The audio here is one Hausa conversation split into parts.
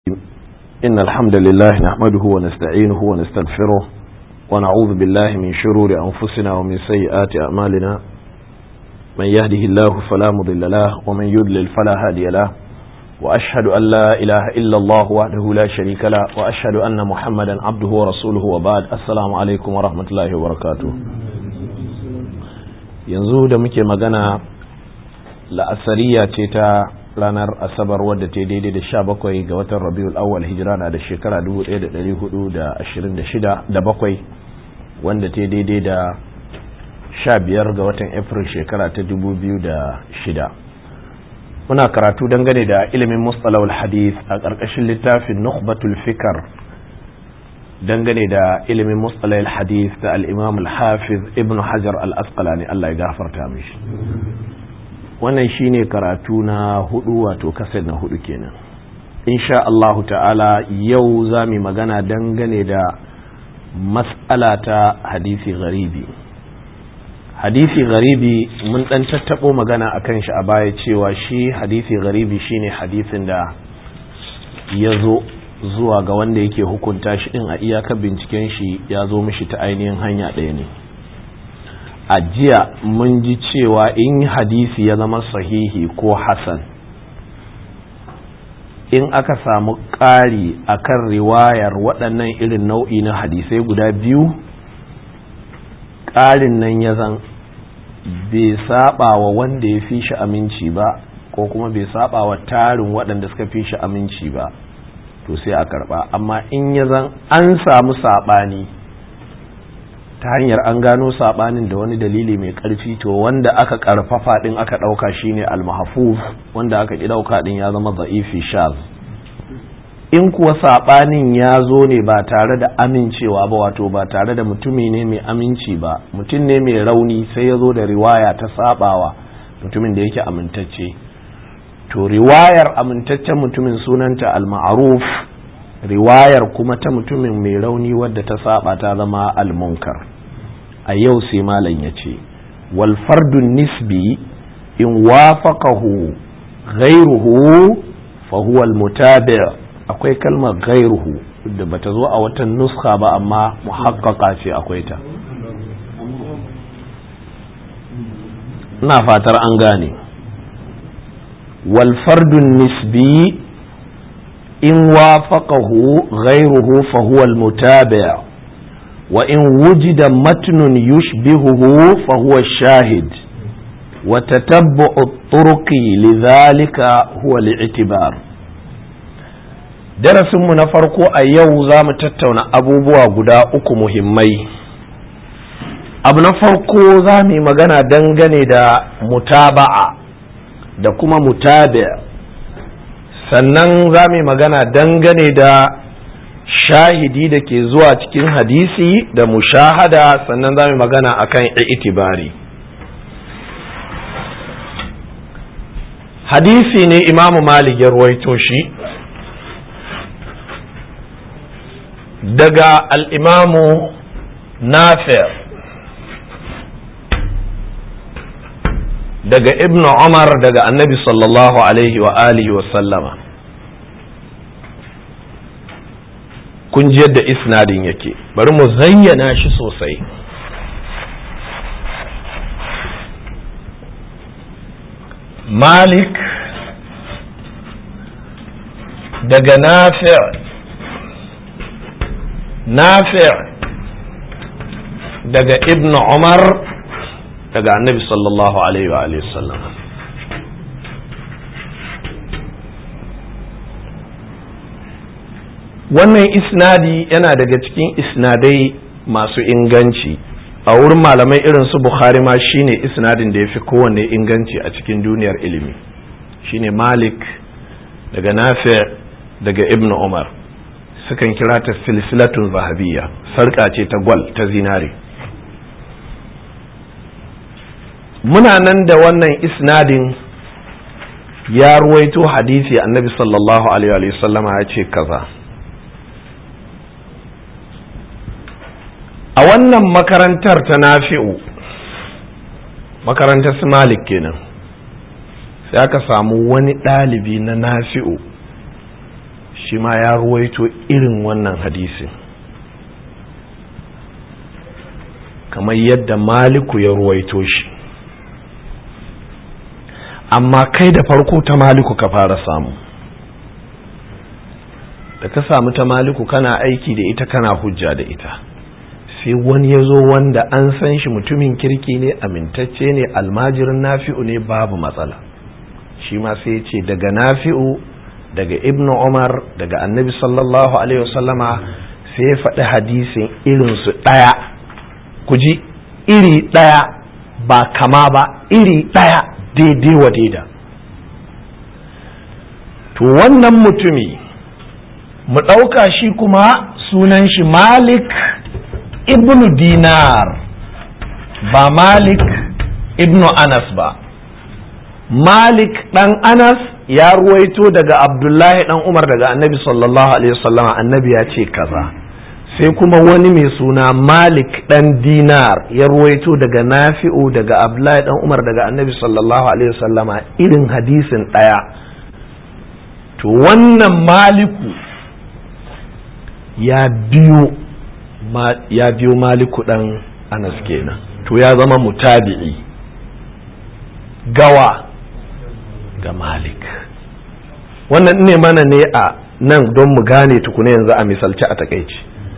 إن الحمد لله نحمده ونستعينه ونستغفره ونعوذ بالله من شرور أنفسنا ومن سيئات أعمالنا من يهده الله فلا مضل له ومن يضلل فلا هادي له وأشهد أن لا إله إلا الله وحده لا شريك له وأشهد أن محمدا عبده ورسوله وبعد السلام عليكم ورحمة الله وبركاته yanzu da muke magana la'asariya ce ta ranar asabar wadda ta daidai da sha bakwai ga watan rabiul awwal hijira na da shekara 1426 da bakwai wanda ta daidai da sha biyar ga watan april shekara ta 2006 muna karatu dangane da ilimin mustalawul hadith a ƙarƙashin littafin nukhbatul fikar dangane da ilimin mustalahil hadith da al-imam al-hafiz ibn hajar al-asqalani Allah ya gafarta mishi wannan shine karatu na hudu wato kaset na hudu kenan insha Allah ta'ala yau za mu magana dangane da mas'ala ta hadisi gharibi hadisi gharibi mun dan tattabo magana akan shi a baya cewa shi hadisi gharibi shine hadisin da ya zo zuwa ga wanda yake hukunta shi din a iyakar binciken shi ya zo mishi ta ainihin hanya ɗaya ne a jiya mun ji cewa in hadisi ya zama sahihi ko hasan in aka samu ƙari a kan riwayar waɗannan irin nau'i na hadisai guda biyu ƙarin nan ya zan bai saba wa wanda ya fi shi aminci ba ko kuma bai saba wa tarin waɗanda suka fi shi aminci ba to sai a karɓa amma in ya zan an samu saɓani ta hanyar an gano sabanin da wani dalili mai karfi to wanda aka karfafa din aka dauka shine al-mahfuz wanda aka ki dauka din ya zama za'ifi shaz in kuwa sabanin ya zo ne ba tare da amincewa ba wato ba tare da mutumi ne mai aminci ba mutum ne mai rauni sai ya zo da riwaya ta sabawa mutumin da yake amintacce to riwayar amintaccen mutumin sunanta al-ma'ruf riwayar kuma ta mutumin mai rauni wadda ta saba ta zama almunkar a yau sai malam ya ce wal fardun nisbi in wafaqahu ghayruhu fa huwa al mutabi' akwai kalmar ghayruhu da bata zo a wata nuskha ba amma muhaqqaqa ce akwai ta ina fatar an gane wal fardun nisbi in wafaqahu ghayruhu fa huwa al mutabi' وإن وجد متن يشبهه فهو الشاهد وتتبع الطرق لذلك هو الاعتبار darasinmu na farko a yau za mu tattauna abubuwa guda uku muhimmai abu na farko za mu yi magana dangane da mutaba'a da kuma mutabi sannan za mu yi magana dangane da shahidi da ke zuwa cikin hadisi da mushahada sannan za mu magana akan itibari hadisi ne imamu malik ya ruwaito shi daga al'imamu nafi' daga ibnu umar daga annabi sallallahu alaihi wa alihi wa sallama kun ji yadda isnadin yake bari mu zayyana shi sosai malik daga nafi' nafi' daga ibn umar daga annabi sallallahu alaihi wa sallam wannan isnadi yana daga cikin isnadai masu inganci a wurin malamai irin su bukhari ma shine isnadin da ya fi kowanne inganci a cikin duniyar ilimi shine malik daga nafi daga ibn umar sukan kira ta silsilatun zahabiyya sarƙa ce ta gwal ta zinare muna nan da wannan isnadin ya ruwaito hadisi annabi sallallahu alaihi wa sallama ya ce kaza a wannan makarantar ta nafi'u makarantar su malik kenan sai aka samu wani ɗalibi na nafi'u shi ma ya ruwaito irin wannan hadisin kamar yadda maliku ya ruwaito shi amma kai da farko ta maliku ka fara samu da ka samu ta maliku kana aiki da ita kana hujja da ita sai wani ya zo wanda an san shi mutumin kirki ne amintacce ne almajirin nafi'u ne babu matsala shi ma sai ce daga nafi'u daga ibn umar daga annabi sallallahu alaihi wasallama sai ya faɗi hadisin irinsu ɗaya ku ji iri ɗaya ba kama ba iri ɗaya daidai wa daida to wannan mutumi mu ɗauka shi kuma sunan shi malik ibnu dinar ba malik ibnu anas ba malik ɗan anas ya ruwaito daga abdullahi ɗan umar daga annabi sallallahu alaihi wasallama annabi ya ce kaza sai kuma wani mai suna malik ɗan dinar ya ruwaito daga nafi'u daga abdullahi ɗan umar daga annabi sallallahu alaihi wasallama irin hadisin ɗaya to wannan maliku ya biyo ya biyo maliku ɗan anas kenan to ya zama mutabi'i gawa ga malik wannan ne mana ne a nan don mu gane tukuna yanzu a misalci a takaici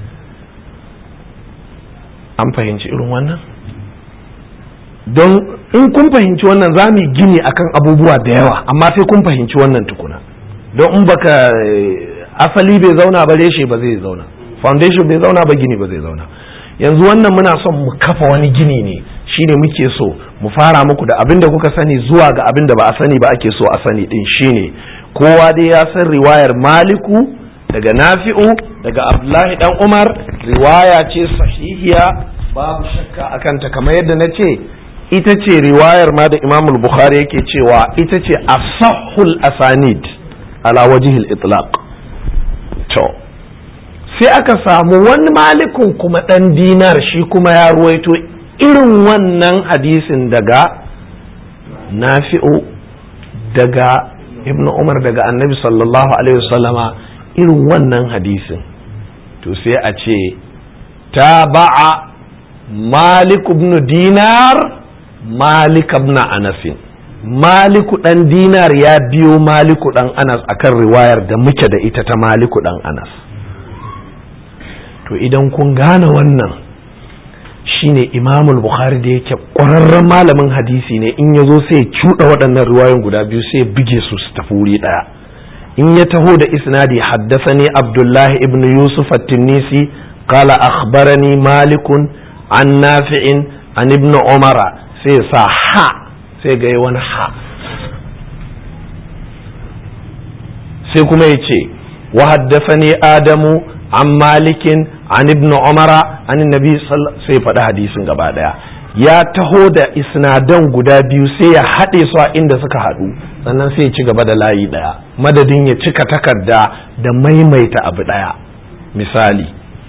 an fahimci irin wannan don in kun fahimci wannan za mu gini akan abubuwa da yawa amma sai kun fahimci wannan tukuna don in baka asali bai zauna ba reshe ba zai zauna foundation bai zauna ba gini ba zai zauna yanzu wannan muna son mu kafa wani gini ne shine muke so mu fara muku da abin da kuka sani zuwa ga abin da ba a sani ba ake so a sani din shine kowa dai ya san riwayar maliku daga nafi'u daga abdullahi dan umar riwaya ce sahihiya babu shakka akan ta kamar yadda na ce ita ce riwayar ma da imamul bukhari yake cewa ita ce asahul asanid ala wajihil itlaq to sai aka samu wani malikun kuma ɗan dinar shi kuma ya ruwaito irin wannan hadisin daga nafi'u daga ibn umar daga annabi sallallahu alaihi wasallama irin wannan hadisin to sai a ce ta ba'a malik ibn dinar malik ibn anasin maliku ɗan dinar ya biyo maliku ɗan anas akan riwayar da muke da ita ta maliku ɗan anas to idan kun gane wannan shine imamul bukhari da yake ƙwararren malamin hadisi ne in ya zo sai cuɗa waɗannan riwayoyin guda biyu sai buge su su tafi wuri ɗaya in ya taho da isnadi haddasani abdullahi ibn yusuf at-tinnisi qala akhbarani malikun an nafi'in an ibn umara sai sa ha sai ga wani ha sai kuma ya ce wa haddasani adamu an malikin an ibn umara an nabi sai faɗi hadisin gaba ɗaya ya taho da isnadan guda biyu sai ya haɗe su a inda suka haɗu sannan sai ya ci gaba da layi ɗaya madadin ya cika takarda da maimaita abu ɗaya misali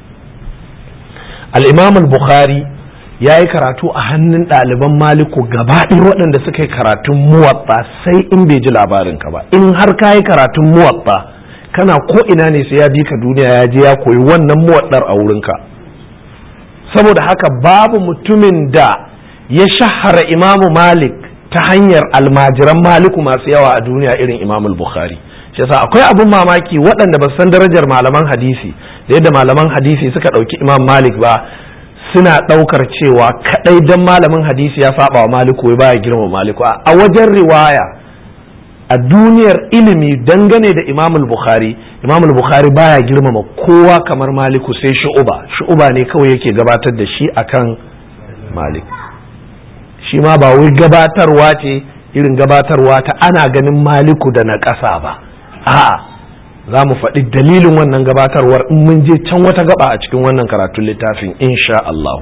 al-imam al-bukhari ya yi karatu a hannun ɗaliban maliku gaba ɗaya waɗanda suka yi karatun muwatta sai in bai ji labarinka ba in har ka yi karatun muwatta kana ko ina ne sai ya bi ka duniya ya je ya koyi wannan muwaddar a wurinka saboda haka babu mutumin da ya shahara imamu malik ta hanyar almajiran maliku masu yawa a duniya irin imamu bukhari shi yasa akwai abun mamaki waɗanda ba san darajar malaman hadisi da yadda malaman hadisi suka ɗauki imam malik ba suna ɗaukar cewa kaɗai dan malamin hadisi ya saba wa maliku wai baya girma maliku a wajen riwaya a duniyar ilimi dangane da imamul bukhari imamul bukhari baya girmama kowa kamar maliku sai shu'uba shu'uba ne kawai yake gabatar da shi akan malik shi ma ba wai gabatarwa ce irin gabatarwa ta ana ganin maliku da na ƙasa ba a'a za mu faɗi dalilin wannan gabatarwar in mun je can wata gaba a cikin wannan karatun littafin insha Allah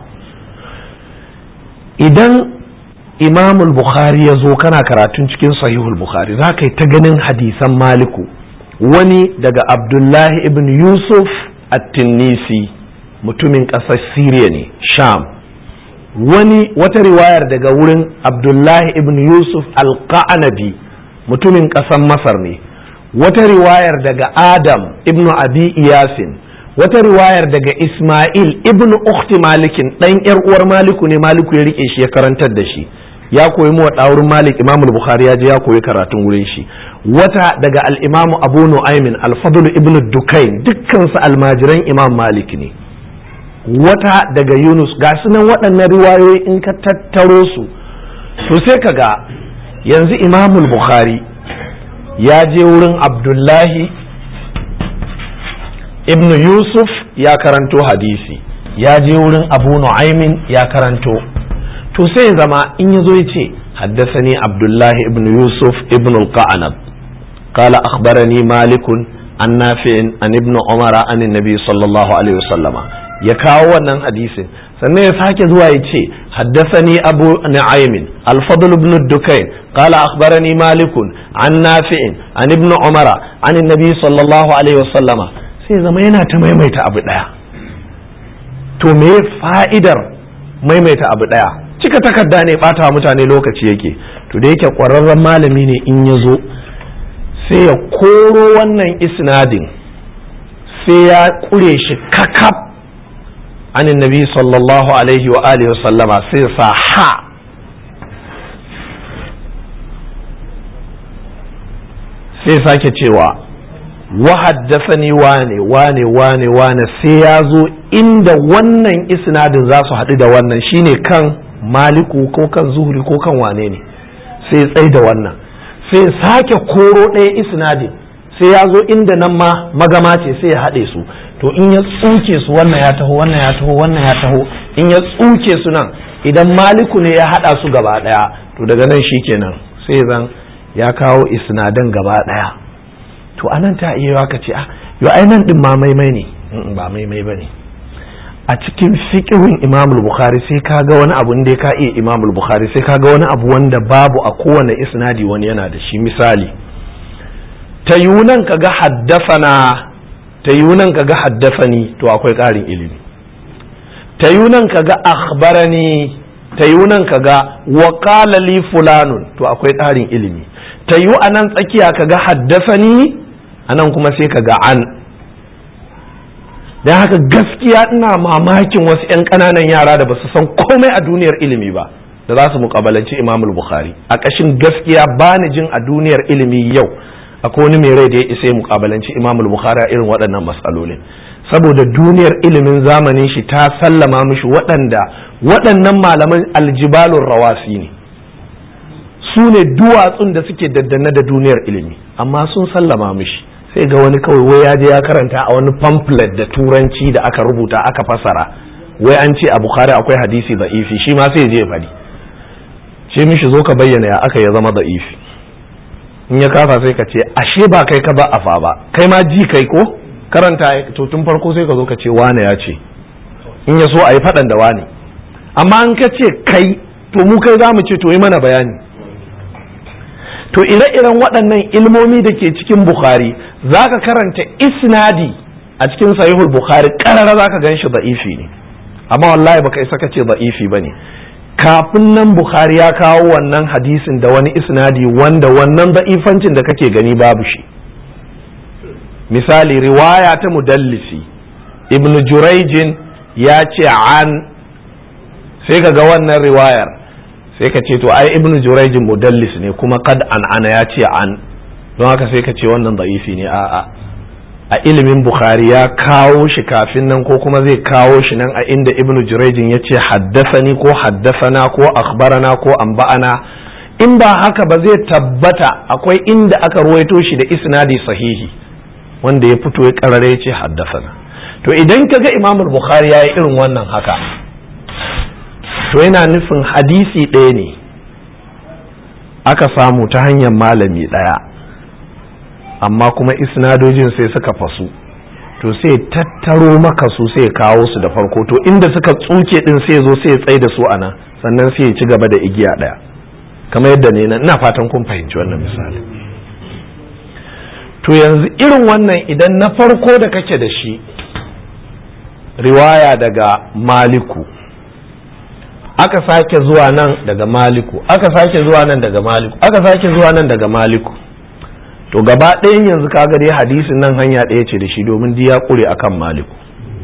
idan imamul bukhari ya zo kana karatun cikin sahihul bukhari za ka yi ta ganin hadisan maliku wani daga abdullahi ibn yusuf at-tinnisi mutumin ƙasar siriya ne sham wani wata riwayar daga wurin abdullahi ibn yusuf al-qa'anabi mutumin ƙasar masar ne wata riwayar daga adam ibnu abi iyasin wata riwayar daga isma'il ibnu ukhti malikin dan yar uwar maliku ne maliku ya rike shi ya karantar da shi ya koyi mu wurin malik imamul bukhari ya je ya koyi karatun wurin shi wata daga al-imamu abu nu'aymin al-fadl ibnu dukain dukkan su almajiran imam malik ne wata daga yunus ga nan waɗannan riwayoyi in ka tattaro su to sai ka ga yanzu imamul bukhari ya je wurin abdullahi ibn yusuf ya karanto hadisi ya je wurin abu nu'aymin ya karanto to sai zama in ya zo ya ce haddasani abdullahi ibn yusuf ibn al-qa'anab قال أخبرني مالك عن نافع عن ابن عمر عن النبي صلى الله عليه وسلم ya kawo wannan hadisin sannan ya sake zuwa ya ce haddasani abu nu'aymin al-fadl ibn dukain qala akhbarani malikun an nafi'in an ibn umara an annabi sallallahu alaihi wasallama sai zama yana ta maimaita abu daya to me fa'idar maimaita abu daya cika takarda ne bata mutane lokaci yake to da yake kwararren malami ne in ya zo sai ya koro wannan isnadin sai ya kure shi kakaf عن النبي صلى الله عليه وآله وسلم سيسا ها sai sake cewa wahaddasani wane wane wane wane sai ya zo inda wannan isnadin za su haɗu da wannan shine kan maliku ko kan zuhuri ko kan wane ne sai tsai da wannan sai sake koro ɗaya isnadin sai ya zo inda nan ma magama ce sai ya haɗe su to in ya tsuke su wannan ya taho wannan ya taho wannan ya taho in ya tsuke su nan idan maliku ne ya haɗa su gaba ɗaya to daga nan shi kenan sai zan ya kawo isnadan gaba ɗaya to anan ta iya ka ce ah yo ai nan din ma maimai ne ba maimai bane a cikin fiqhin Imam Bukhari sai ka ga wani abu da ka iya Imam Bukhari sai ka ga wani abu wanda babu a kowane isnadi wani yana da shi misali ta yunan ka ga haddafana ta yunan ka ga haddafani to akwai ƙarin ilimi ta yunan ka ga akhbarani ta yunan ka ga wa qala li fulanun to akwai ƙarin ilimi ta yu anan tsakiya ka ga haddafani anan kuma sai ka ga an don haka gaskiya ina mamakin wasu 'yan ƙananan yara da ba su san komai a duniyar ilimi ba da za su muƙabalanci imamul bukhari a ƙashin gaskiya ba ni jin a duniyar ilimi yau akwai wani mai rai da ya isa ya muƙabalanci imamul bukhari a irin waɗannan matsalolin saboda duniyar ilimin zamanin shi ta sallama mishi waɗanda waɗannan malaman aljibalun rawasi ne su ne duwatsun da suke daddane da duniyar ilimi amma sun sallama mishi sai ga wani kawai wai ya je ya karanta a wani pamphlet da turanci da aka rubuta aka fasara wai an ce a bukhari akwai hadisi da'ifi shi ma sai je ya faɗi ce mishi zo ka bayyana ya aka ya zama da'ifi in ya kafa sai ka ce ashe ba kai ka ba afa ba kai ma ji kai ko karanta to tun farko sai ka zo ka ce wane ya ce in ya so a yi faɗan da wane amma an ka ce kai to mu kai za mu ce to yi mana bayani to ire-iren waɗannan ilmomi da ke cikin bukhari za ka karanta isnadi a cikin sahihul bukhari ƙarara za ka gan shi da'ifi ne amma wallahi baka isa ka ce da'ifi ba ne kafin nan bukhari ya kawo wannan hadisin da wani isnadi wanda wannan da'ifancin da kake gani babu shi misali riwaya ta mudallisi ibnu juraijin ya ce an sai ka ga wannan riwayar sai ka ce to ai ibnu jurayjin mudallis ne kuma kad an ana ya ce an don haka sai ka ce wannan da'ifi ne a'a a ilimin bukhari ya kawo shi kafin nan ko kuma zai kawo shi nan a inda ibnu jurayjin ya ce haddasani ko haddasana ko akhbarana ko anba'ana in ba haka ba zai tabbata akwai inda aka ruwaito shi da isnadi sahihi wanda ya fito ya karare ya ce haddasana to idan ka ga imamul bukhari ya yi irin wannan haka to yana nufin hadisi ɗaya ne aka samu ta hanyar malami ɗaya amma kuma isnadojin sai suka fasu to sai tattaro maka su sai kawo su da farko to inda suka tsuke din sai zo sai tsaye da su a nan sannan sai ya ci gaba da igiya ɗaya kamar yadda ne ina fatan kun fahimci wannan misali to yanzu irin wannan idan na farko da kake da shi riwaya daga maliku aka sake zuwa nan daga maliku aka sake zuwa nan daga maliku aka sake zuwa nan daga maliku to gaba ɗayan yanzu kaga dai hadisin nan hanya ɗaya ce da shi domin ya ƙure akan maliku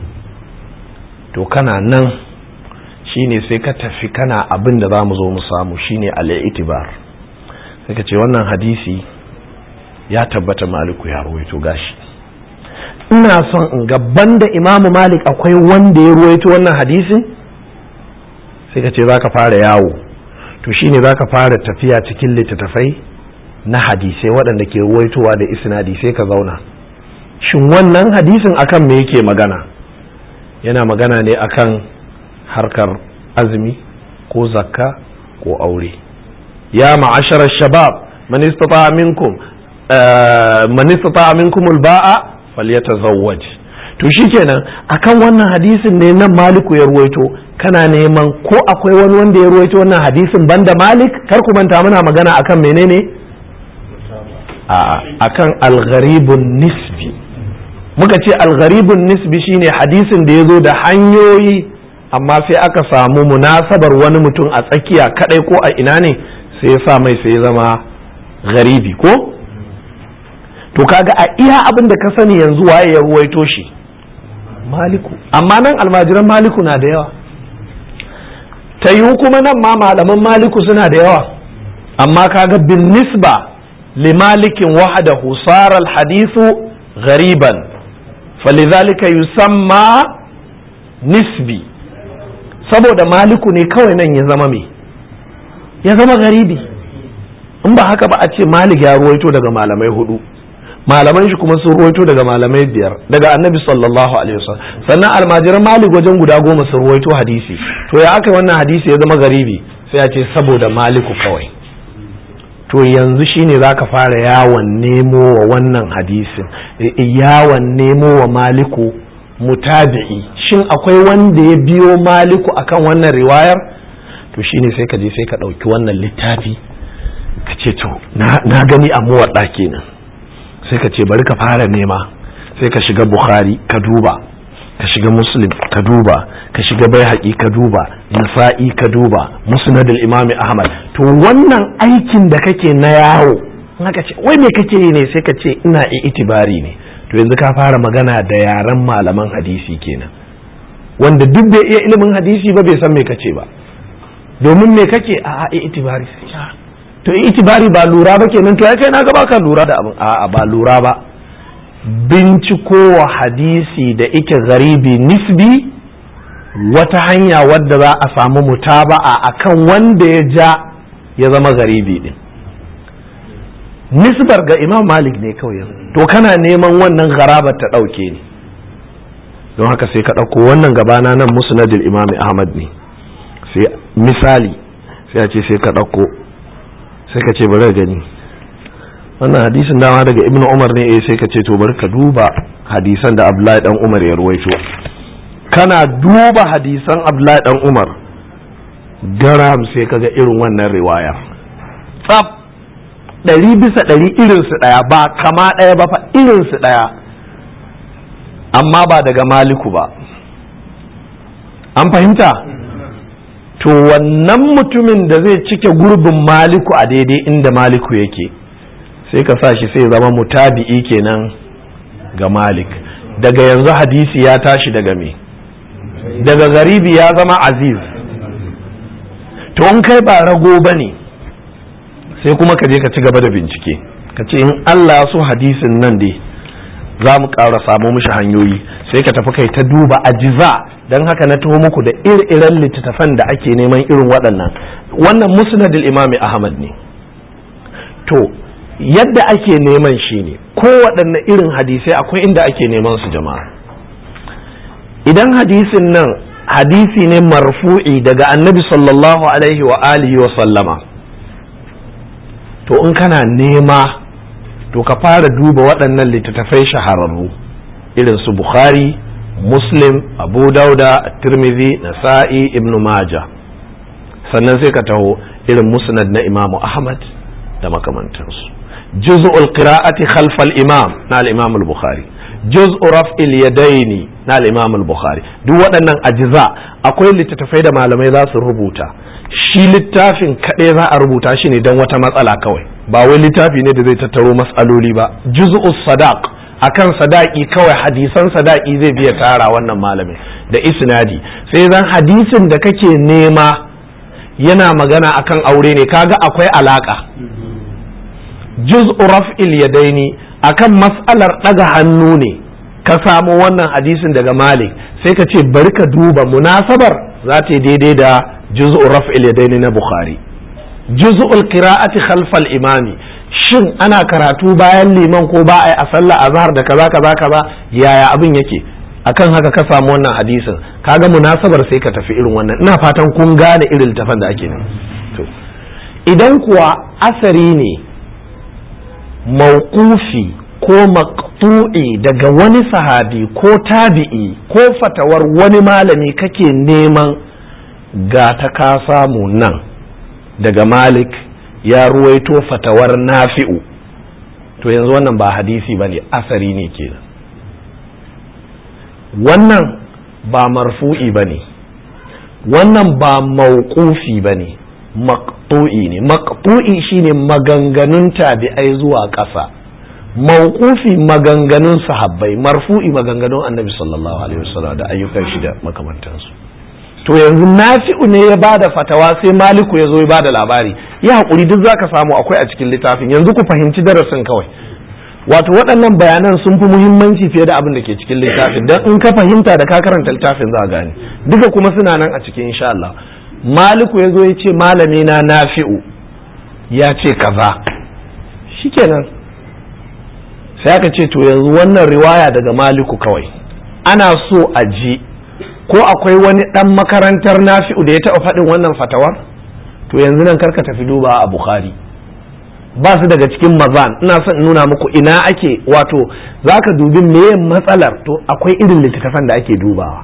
to kana nan shine sai ka tafi kana abin da za mu zo mu samu shine al-itibar sai ka ce wannan hadisi ya tabbata maliku ya ruwaito gashi ina son in ga banda imamu malik akwai wanda ya ruwaito wannan hadisin sai ka ce za ka fara yawo to shine za ka fara tafiya cikin littattafai na hadisai waɗanda ke ruwaitowa da isnadi sai ka zauna shin wannan hadisin akan me yake magana yana magana ne akan harkar azumi ko zakka ko aure ya ma'ashara shabab man istata minkum man istata minkum alba'a falyatazawwaj to shikenan akan wannan hadisin ne nan maliku ya ruwaito kana neman ko akwai wani wanda ya ruwaito wannan hadisin banda malik kar ku manta muna magana akan menene a'a akan algharibun nisbi muka ce algharibun nisbi shine hadisin da ya zo da hanyoyi amma sai aka samu munasabar wani mutum a tsakiya kadai ko a ina ne sai ya sa mai sai ya zama garibi ko to kaga a iya abin da ka sani yanzu waye ya ruwaito shi maliku amma nan almajiran maliku na da yawa ta yiwu kuma nan ma malaman maliku suna da yawa amma kaga bin nisba li malikin wahadahu sara alhadithu ghariban فلذلك yusamma nisbi saboda maliku ne kawai nan ya zama me ya zama garibi in ba haka ba a ce malik ya ruwaito daga malamai hudu malaman shi kuma sun ruwaito daga malamai biyar daga annabi sallallahu alaihi wasallam sannan almajiran malik wajen guda goma sun ruwaito hadisi to ya aka wannan hadisi ya zama garibi sai a ce saboda maliku kawai to yanzu shine za ka fara yawon nemo wa wannan hadisin yawon nemo wa maliku mutabi'i shin akwai wanda ya biyo maliku akan wannan riwayar to shine sai ka je sai ka ɗauki wannan littafi ka ce to na gani a muwaɗa kenan sai ka ce bari ka fara nema sai ka shiga bukhari ka duba ka shiga muslim ka duba ka shiga bai ka duba nasa'i ka duba musnadul imami ahmad to wannan aikin da kake na yawo haka ce wai me kake yi ne sai ka ce ina itibari ne to yanzu ka fara magana da yaren malaman hadisi kenan wanda duk bai iya ilimin hadisi ba bai san me kace ba domin me kake a a itibari to itibari ba lura ba kenan to ya kai na ga baka lura da abin a ba lura ba bincikowa hadisi da ike garibi nisbi wata hanya wadda za a samu mutaba'a akan wanda ya ja ya zama garibi din nisbar ga imam malik ne kawai to kana neman wannan garabar ta ɗauke ne don haka sai ka ɗauko wannan gabana nan musnadil imam ahmad ne sai misali sai a ce sai ka ɗauko sai ka ce bari gani wannan hadisin dama daga ibnu umar ne eh sai ka ce to bari ka duba hadisan da abdullahi dan umar ya ruwaito kana duba hadisan abdullahi dan umar garam sai ka ga irin wannan riwayar tsaf ɗari bisa ɗari irinsu ɗaya ba kama ɗaya ba fa irinsu ɗaya amma ba daga maliku ba an fahimta to wannan mutumin da zai cike gurbin maliku a daidai inda maliku yake sai ka sa shi sai zama mutabi'i kenan ga malik daga yanzu hadisi ya tashi daga me daga garibi ya zama aziz to in kai ba rago ba ne sai kuma ka je ka ci gaba da bincike ka ce in allah so hadisin nan dai za mu ƙara samu mishi hanyoyi sai ka tafi kai ta duba ajiza don haka na taho muku da iri-iren littattafan da ake neman irin waɗannan wannan musnadil imami ahmad ne to yadda ake neman shi ne kowaɗanne irin hadisai akwai inda ake neman su jama'a idan hadisin nan hadisi ne marfu'i daga annabi sallallahu alaihi wa alihi wa sallama to in kana nema to ka fara duba waɗannan littattafai shahararru irin su bukhari muslim abu dauda tirmidhi nasa'i ibn majah sannan sai ka taho irin musnad na imamu ahmad da makamantansu juz'ul qira'ati khalf al-imam na al-imam al-bukhari juz'u raf'il yadaini na al-imam al-bukhari duk waɗannan ajiza akwai littattafai da malamai za su rubuta shi littafin kaɗai za a rubuta shi ne don wata matsala kawai ba wai littafi ne da zai tattaro matsaloli ba juz'us sadaq akan sadaki kawai hadisan sadaki zai biya tara wannan malamin da isnadi sai zan hadisin da kake nema yana magana akan aure ne kaga akwai alaka juz'u raf'il yadaini akan mas'alar daga hannu ne ka samu wannan hadisin daga malik sai ka ce bari ka duba munasabar za ta yi daidai da juz'u raf'il yadaini na bukhari juz'ul qira'ati khalfal imami shin ana karatu bayan liman ko ba a yi a sallah azhar da kaza kaza kaza yaya abin yake akan haka ka samu wannan hadisin kaga munasabar sai ka tafi irin wannan ina fatan kun gane irin tafan da ake nan to idan kuwa asari ne mauqufi ko maqtu'i daga wani sahabi ko tabi'i ko fatawar wani malami kake neman ga ta ka samu nan daga malik ya ruwaito fatawar nafi'u to yanzu wannan ba hadisi ba ne asari ne kenan wannan ba marfu'i ba ne wannan ba mauqufi ba ne maqtu'i ne maqtu'i shine maganganun tabi'ai zuwa ƙasa mauqufi maganganun sahabbai marfu'i maganganun annabi sallallahu alaihi wasallam da ayyukan shi da makamantansu to yanzu nafi'u ne ya bada fatawa sai maliku ya zo ya bada labari ya haƙuri duk zaka samu akwai a cikin littafin yanzu ku fahimci darasin kawai wato waɗannan bayanan sun fi muhimmanci fiye da abin da ke cikin littafin don in ka fahimta da ka karanta littafin za a gane duka kuma suna nan a cikin insha Allah maliku ya zo ya ce malami na nafi'u ya ce kaza shikenan sai aka ce to yanzu wannan riwaya daga maliku kawai ana so a ji ko akwai wani ɗan makarantar nafi'u da ya taɓa faɗin wannan fatawar to yanzu nan karka tafi duba a bukhari ba su daga cikin mazan ina son nuna muku ina ake wato za ka dubi meye matsalar to akwai irin littattafan da ake dubawa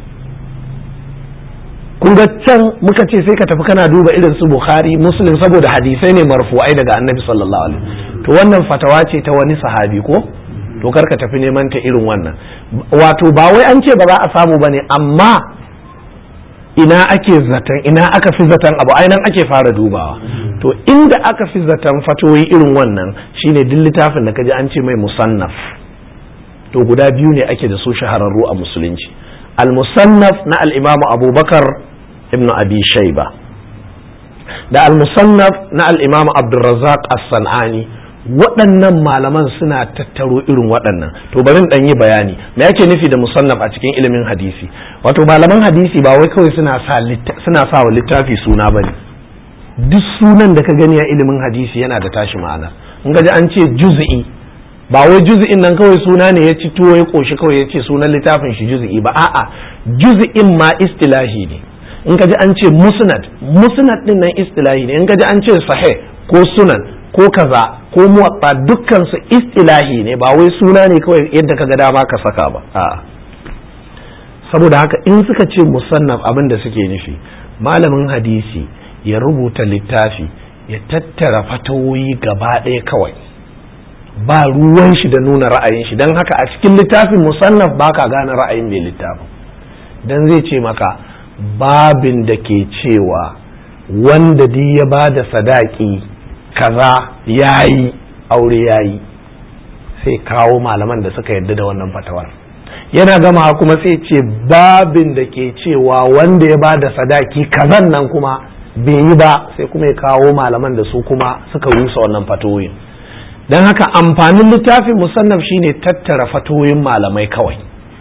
kun ga can muka ce sai ka tafi kana duba irin su bukhari muslim saboda hadisai ne marfu'ai daga annabi sallallahu alaihi to wannan fatawa ce ta wani sahabi ko to kar ka tafi neman ta irin wannan wato ba wai an ce ba za a samu bane amma ina ake zaton ina aka fi zaton abu ainihin ake fara dubawa to inda aka fi zaton fatoyi irin wannan shine duk littafin da kaji an ce mai musannaf to guda biyu ne ake da su shahararru a musulunci al-musannaf na al-imamu abubakar ibn abi shaiba da al-musannaf na al-imamu abdulrazak as-san'ani waɗannan malaman suna tattaro irin waɗannan to bari in yi bayani me yake nufi da musannaf a cikin ilimin hadisi wato malaman hadisi ba wai kawai suna sa suna sa wa littafi suna bane duk sunan da ka gani a ilimin hadisi yana da tashi ma'ana in ga an ce juz'i ba wai juz'in nan kawai suna ne ya ci tuwo ya koshi kawai ya ce sunan littafin shi juz'i ba a'a juz'in ma istilahi ne in ka ji an ce musnad musnad din nan istilahi ne in ka ji an ce sahih ko sunan ko kaza ko muwatta dukkan su istilahi ne ba wai suna ne kawai yadda kaga dama ka saka ba a'a saboda haka in suka ce musannaf abin da suke nufi malamin hadisi ya rubuta littafi ya tattara fatawoyi gaba ɗaya kawai ba ruwan shi da nuna ra'ayin shi don haka a cikin littafin musannaf ba ka gane ra'ayin mai littafin don zai ce maka babin da ke cewa wanda duk ya ba da sadaki kaza ya yi aure ya yi sai kawo malaman da suka yarda da wannan fatawar yana gama kuma sai ce babin da ke cewa wanda ya ba da sadaki kazan nan kuma bai yi ba sai kuma ya kawo malaman da su kuma suka rusa wannan fatoyin don haka amfanin littafin musannaf shine tattara fatoyin malamai kawai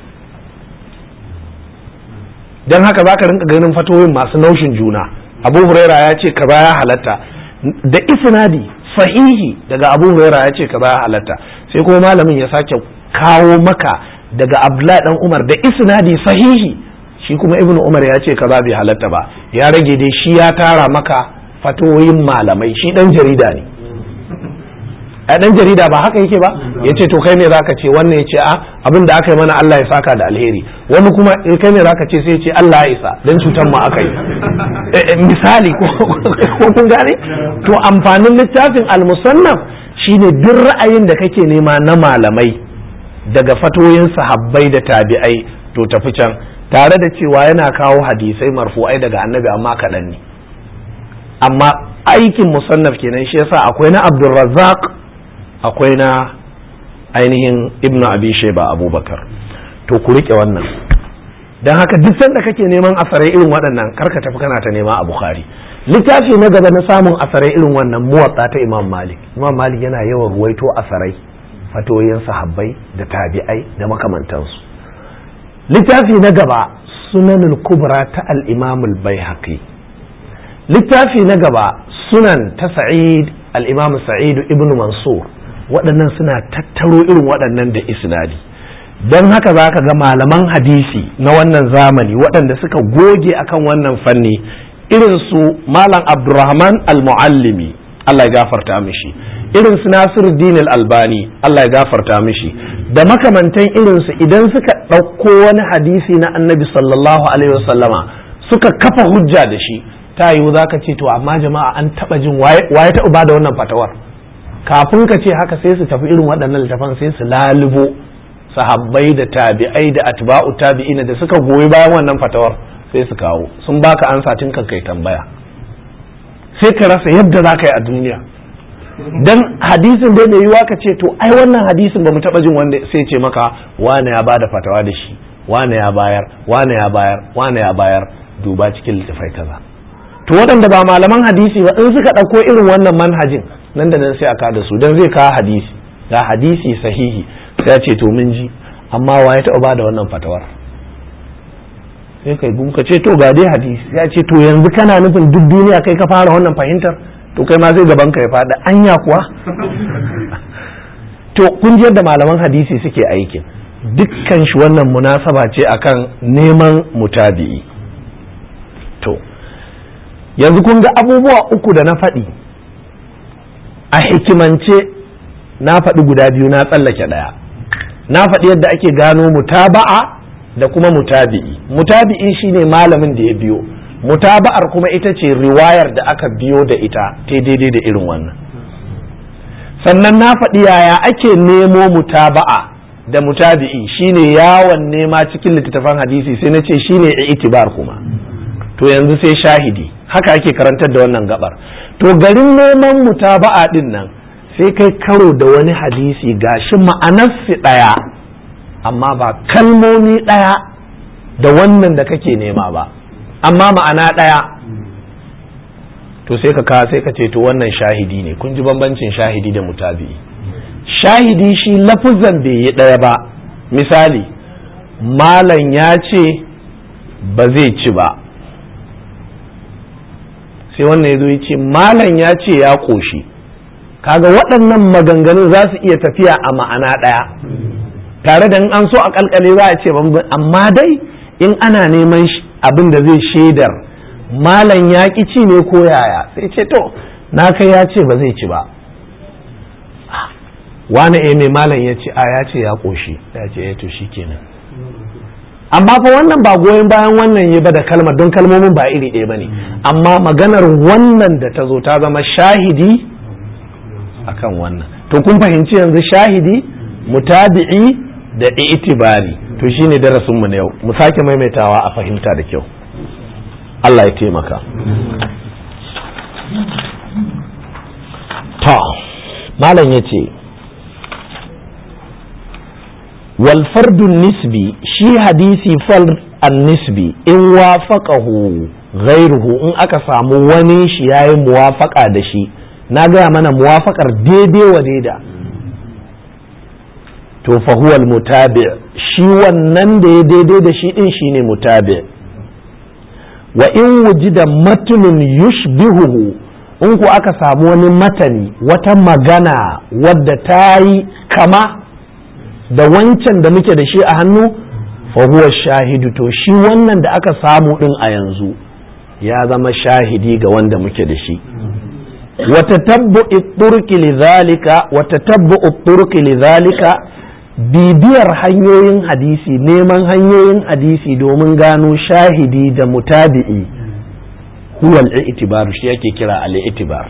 don haka za ka rinka ganin fatoyin masu naushin juna abu huraira ya ce kaza ya halatta da isnadi sahihi daga abu huraira ya ce kaza ya halatta sai kuma malamin ya sake kawo maka daga abdullahi dan umar da isnadi sahihi shi kuma ibnu umar ya ce kaza bai halatta ba ya rage dai shi ya tara maka fatoyin malamai shi dan jarida ne a dan jarida ba haka yake ba ya ce to kai ne zaka ce wannan ya ce a abin da aka yi mana Allah ya saka da alheri wani kuma kai ne zaka ce sai ya ce Allah ya isa dan cutar mu aka yi misali ko kun gane to amfanin littafin al-musannaf shine duk ra'ayin da kake nema na malamai daga fatoyin sahabbai da tabi'ai to tafi can tare da cewa yana kawo hadisai marfu'ai daga annabi amma kaɗan ne amma aikin musannaf kenan shi yasa akwai na abdulrazzaq akwai na ainihin ibnu abi sheba abubakar to ku rike wannan don haka duk sanda kake neman asarai irin waɗannan karka tafi kana ta nema a bukhari littafi na gaba na samun asarai irin wannan muwatsa ta imam malik imam malik yana yawan ruwaito asarai fatoyin sahabbai da tabi'ai da makamantansu littafi na gaba sunanul kubra ta al-imam al-baihaqi littafi na gaba sunan ta sa'id al-imam sa'id ibn mansur waɗannan suna tattaro irin waɗannan da isnadi don haka za ka ga malaman hadisi na wannan zamani waɗanda suka goge akan wannan fanni irin su malam abdurrahman al-muallimi Allah ya gafarta mishi irin su nasiruddin al-albani Allah ya gafarta mishi da makamantan irin su idan suka ɗauko wani hadisi na annabi sallallahu alaihi wasallama suka kafa hujja da shi ta yiwu za ka ce to amma jama'a an taɓa jin waye taɓa ba da wannan fatawar kafin ka ce haka sai su tafi irin waɗannan littafan sai su lalubo sahabbai da tabi'ai da atba'u tabi'ina da suka goyi bayan wannan fatawar sai su kawo sun baka ansa tun kan kai tambaya sai ka rasa yadda za ka yi a duniya dan hadisin dai mai yiwa ka ce to ai wannan hadisin ba mu taba jin wanda sai ce maka wane ya bada fatawa da shi wane ya bayar wane ya bayar wane ya bayar duba cikin littafai kaza to waɗanda ba malaman hadisi ba in suka ɗauko irin wannan manhajin nan da nan sai a kada su dan zai kawo hadisi ga hadisi sahihi sai ce to mun ji amma wa ya taɓa ba da wannan fatawar sai kai gum ka ce to ga dai hadisi ya ce to yanzu kana nufin duk duniya kai ka fara wannan fahimtar to kai ma sai gaban ka ya faɗa anya kuwa to kun ji yadda malaman hadisi suke aikin dukkan shi wannan munasaba ce akan neman mutabi'i to yanzu kun ga abubuwa uku da na faɗi a hikimance na faɗi guda biyu na tsallake ɗaya na faɗi yadda ake gano mutaba'a da kuma mutabi'i mutabi'i shine malamin da ya biyo mutaba'ar kuma ita ce riwayar da aka biyo da ita ta daidai da irin wannan sannan na faɗi yaya ake nemo mutaba'a da mutabi'i shine yawon nema cikin littattafan hadisi sai na ce shine itibar kuma to yanzu sai shahidi haka ake karantar da wannan gabar to garin neman mutaba'a din nan sai kai karo da wani hadisi gashi ma'anarsi ɗaya amma ba kalmomi ɗaya da wannan da kake nema ba amma ma'ana ɗaya to sai ka kawo sai ka ce to wannan shahidi ne kun ji bambancin shahidi da mutabi'i shahidi shi lafuzan bai yi ɗaya ba misali malam ya ce ba zai ci ba sai wannan ya zo ya ce malam ya ce ya ƙoshi kaga waɗannan maganganun za su iya tafiya a ma'ana ɗaya tare da in an so a kalkale za a ce amma dai in ana neman abin da zai shaidar malam ya ƙi ci ne ko yaya sai ce to na kai ya ce ba zai ci ba wani eh mai malam ya ce a ya ce ya ƙoshi ya ce ya to shi kenan amma fa wannan ba goyon bayan wannan ya ba da kalmar don kalmomin ba iri ɗaya ba ne amma maganar wannan da ta zo ta zama shahidi akan wannan to kun fahimci yanzu shahidi mutabi'i da itibari to shine darasin mu na yau mu sake maimaitawa a fahimta da kyau Allah ya taimaka ta malam yace wal fardun nisbi shi hadisi fal an nisbi in wafaqahu ghairuhu in aka samu wani shi yayi muwafaqa da shi na gaya mana muwafaqar daidai wa daida to fahuwal mutabi shi wannan da ya daidai da shi din shine mutabi wa in wujida matulun yushbihuhu in ku aka samu wani matani wata magana wadda ta yi kama da wancan da muke da shi a hannu fahuwa shahidu to shi wannan da aka samu din a yanzu ya zama shahidi ga wanda muke da shi وتتبع الطرق لذلك وتتبع الطرق لذلك bibiyar hanyoyin hadisi neman hanyoyin hadisi domin gano shahidi da mutabi'i huwal itibar shi yake kira al-itibar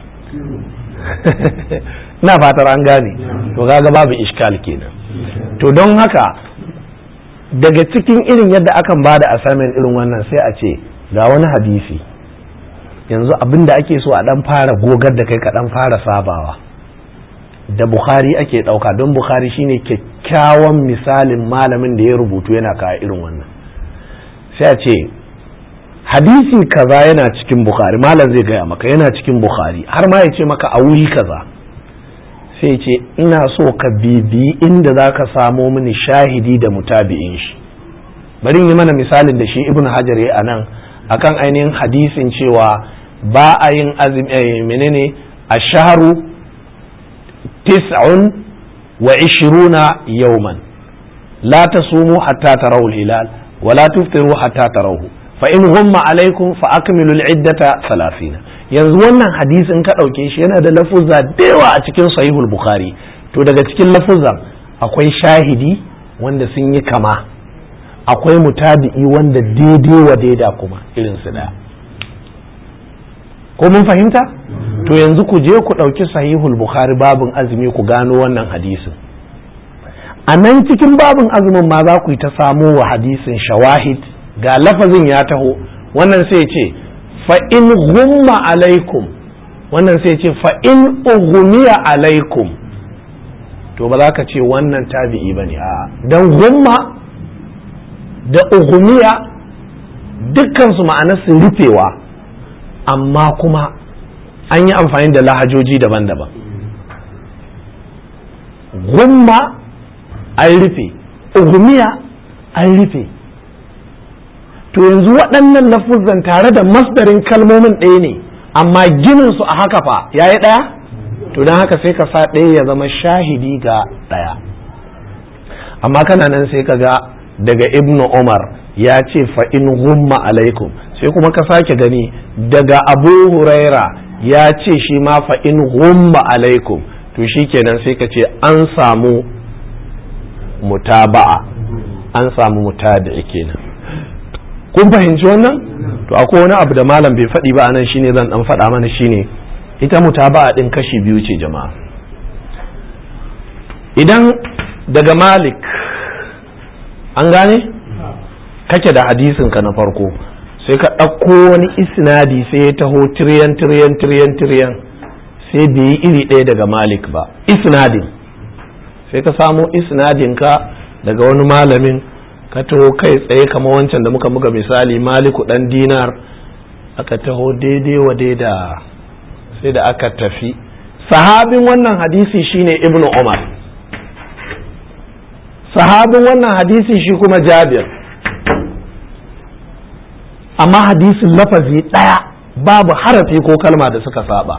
na fatar an gane to kaga babu iskal kenan to don haka daga cikin irin yadda akan bada assignment irin wannan sai a ce ga wani hadisi yanzu abin da ake so a dan fara gogar da kai ka dan fara sabawa da bukhari ake ɗauka don bukhari shine kyakkyawan misalin malamin da ya rubutu yana kawo irin wannan sai a ce hadisi kaza yana cikin bukhari malam zai gaya maka yana cikin bukhari har ma ya ce maka a wuri kaza sai ce ina so ka bibi inda za ka samo mini shahidi da mutabi'in shi bari yi mana misalin da shi ibn hajar ya anan akan ainihin hadisin cewa ba a yin azumi menene a shaharu tis'un wa ishiruna yauman la tasumu hatta tarawu hilal wa la tuftiru hatta tarawu fa in humma alaikum fa akmilu al-iddata 30 yanzu wannan hadisin ka dauke shi yana da lafuzza da yawa a cikin sahihul bukhari to daga cikin lafuzzan akwai shahidi wanda sun yi kama akwai mutabi'i wanda daidai wa daida kuma irin su daya ko mun fahimta to yanzu ku je ku ɗauki sahihul bukhari babin azumi ku gano wannan hadisin a nan cikin babin azumin ma za ku yi ta samo wa hadisin shawahid ga lafazin ya taho wannan sai ce fa in gumma alaikum wannan sai ce fa in ugumiya alaikum to ba za ka ce wannan tabi'i ba ne a don gumma da ugumiya dukkansu ma'anarsu rufewa amma kuma an yi amfani da lahajoji daban-daban gumma an rufe ugumiya an rufe to yanzu waɗannan lafuzan tare da masdarin kalmomin ɗaya ne amma gininsu a haka fa ya yi ɗaya to don haka sai ka sa ɗaya ya zama shahidi ga ɗaya amma kana nan sai ka ga daga ibnu umar ya ce fa in gumma alaikum sai kuma ka sake gani daga abu huraira ya ce shi ma fa in gumma alaikum to shi kenan sai ka ce an samu mutaba'a an samu mutabi'i kenan kun fahimci wannan to akwai wani abu da malam bai faɗi ba anan shine zan dan faɗa mana shine ita mutaba'a din kashi biyu ce jama'a idan daga malik an gane kake da hadisin ka na farko sai ka ɗauko wani isnadi sai ya taho tiriyan tiriyan tiriyan tiriyan sai bai yi iri ɗaya daga malik ba isnadin sai ka samo isnadin ka daga wani malamin ka taho kai tsaye kama wancan da muka muka misali maliku ɗan dinar aka taho daidai wa daida sai da aka tafi sahabin wannan hadisi shine ibnu umar sahabin wannan hadisi shi kuma jabir amma hadisin lafazi ɗaya babu harafi ko kalma da suka saba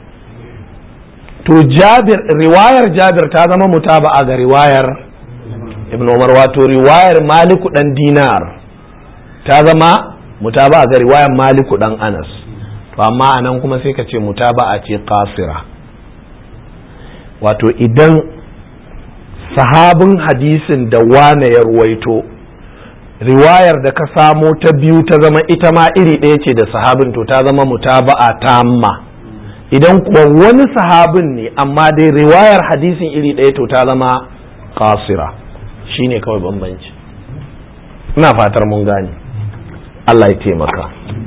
to jabir riwayar jabir ta zama mutaba'a ga riwayar ibn umar wato riwayar maliku dan dinar ta zama mutaba'a ga riwayar maliku dan anas to amma anan kuma sai ka ce mutaba'a ce qasira wato idan sahabin hadisin da wane ya ruwaito riwayar da ka samo ta biyu ta zama ita ma iri ɗaya ce da sahabin to ta zama mutaba'a tamma idan kuwa wani sahabin ne amma dai riwayar hadisin iri ɗaya to ta zama kasira shine kawai bambanci ina fatar mun gane Allah ya taimaka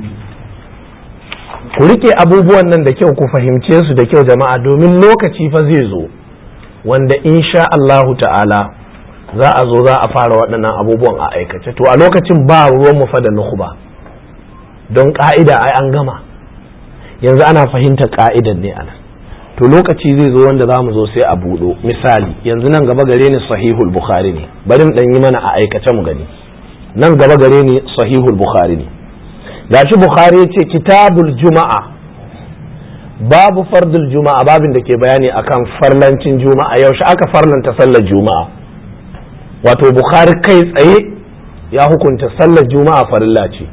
ku rike abubuwan nan da kyau ku fahimce su da kyau jama'a domin lokaci fa zai zo wanda insha Allahu ta'ala za a zo za a fara waɗannan abubuwan a aikace to a lokacin ba ruwan mu fa da nukhba don ka'ida ai an gama yanzu ana fahimta ka'idan ne anan to lokaci zai zo wanda za mu zo sai a buɗo misali yanzu nan gaba gare ni sahihul bukhari ne bari mu ɗan yi mana a aikace mu gani nan gaba gare ni sahihul bukhari ne gashi bukhari ya ce kitabul juma'a babu fardul juma'a babin da ke bayani akan farlancin juma'a yaushe aka farlanta sallar juma'a wato bukhari kai tsaye ya hukunta sallar juma'a farilla ce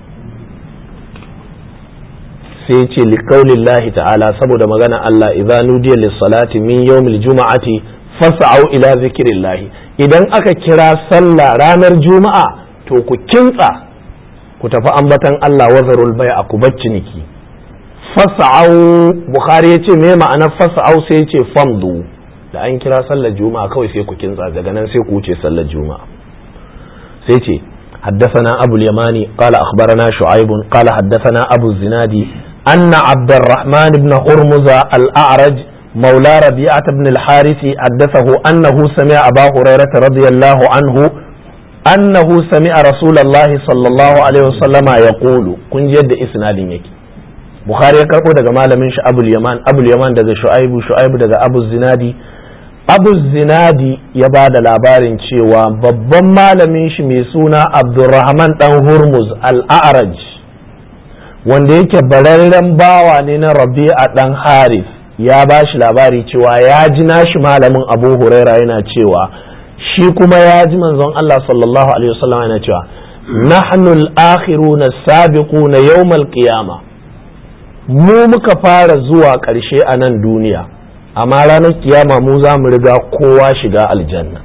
sai ce liqaulillahi ta'ala saboda magana Allah idza nudiya lis-salati min yawmil juma'ati fas'au ila zikrillah idan aka kira sallah ranar juma'a to ku kintsa ku tafi ambatan Allah wazarul bai'a ku bacci niki fas'au bukhari yace me ma'anar fas'au sai yace famdu da an kira sallar juma'a kawai sai ku kintsa daga nan sai ku wuce sallar juma'a sai ce حدثنا أبو اليماني قال أخبرنا شعيب قال حدثنا أبو الزنادي anna abdurrahman ibn hurmuza al-a'raj مولى ربيعة بن الحارث حدثه أنه سمع أبا هريرة رضي الله عنه أنه سمع رسول الله صلى الله عليه وسلم يقول كن جد إسناد يكي بخاري يكربو دقا مالا من أبو اليمان أبو اليمان دقا شعيب شعيب دقا أبو الزنادي أبو الزنادي يباد labarin cewa babban malamin shi mai suna Abdulrahman dan Hurmuz al-A'raj wanda yake bararren bawa ne na Rabi'a dan Harith ya ba shi labari cewa ya ji nashi malamin Abu Huraira yana cewa shi kuma ya ji manzon Allah sallallahu alaihi wasallam yana cewa nahnu al-akhiruna as-sabiquna yawm al-qiyamah mu muka fara zuwa ƙarshe a nan duniya amma ranar kiyama mu za mu riga kowa shiga aljanna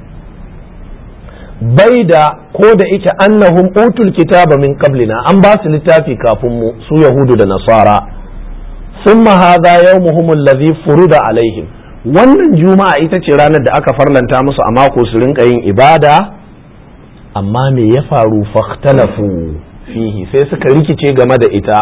bai da ko da ike annahum utul kitaba min qablina an ba su littafi kafin mu su yahudu da nasara thumma hadha yawmuhum alladhi furida alaihim wannan juma'a ita ce ranar da aka farlanta musu a mako su rinka yin ibada amma me ya faru fahtalafu fihi sai suka rikice game da ita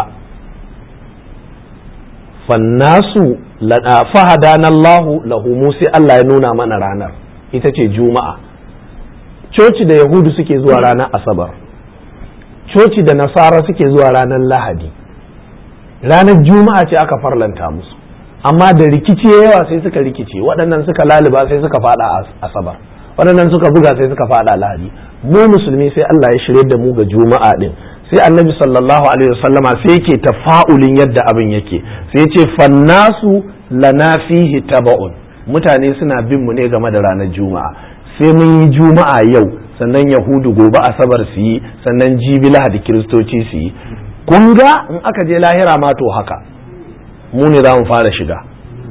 fannasu fahadanallahu lahu mu sai Allah ya nuna mana ranar ita ce juma'a coci da yahudu suke zuwa ranar asabar coci da nasara suke zuwa ranar lahadi ranar juma'a ce aka farlanta musu amma da rikici yawa sai suka rikice waɗannan suka laliba sai suka fada asabar waɗannan suka buga sai suka fada lahadi mu musulmi sai Allah ya shirye da mu ga juma'a din sai annabi sallallahu alaihi wasallama sai yake tafa'ulin yadda abin yake sai ce fannasu lana fihi taba'un mutane suna bin mu ne game da ranar juma'a sai mun yi juma'a yau sannan yahudu gobe asabar su yi sannan jibi lahadi kiristoci su yi kun ga in aka je lahira ma to haka mu ne za mu fara shiga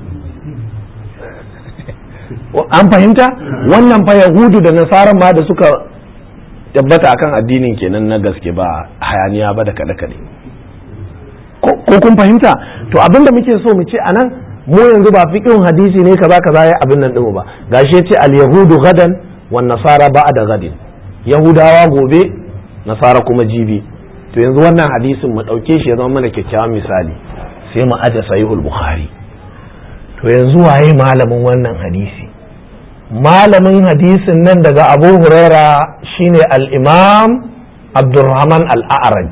an fahimta wannan fa yahudu da nasaran ma da suka tabbata akan addinin kenan na gaske ba hayaniya ba da kaɗe-kaɗe ko kun fahimta to abinda muke so mu ce anan mu yanzu ba fiqhun hadisi ne kaza kaza ya abin nan ɗin ba gashi ce al yahudu gadan wan nasara ba'da gadin yahudawa gobe nasara kuma jibi to yanzu wannan hadisin mu ɗauke shi ya zama mana kyakkyawan misali sai mu aje sahihul bukhari to yanzu waye malamin wannan hadisi malamin hadisin nan daga abu huraira shine al-imam abdurrahman al-a'raj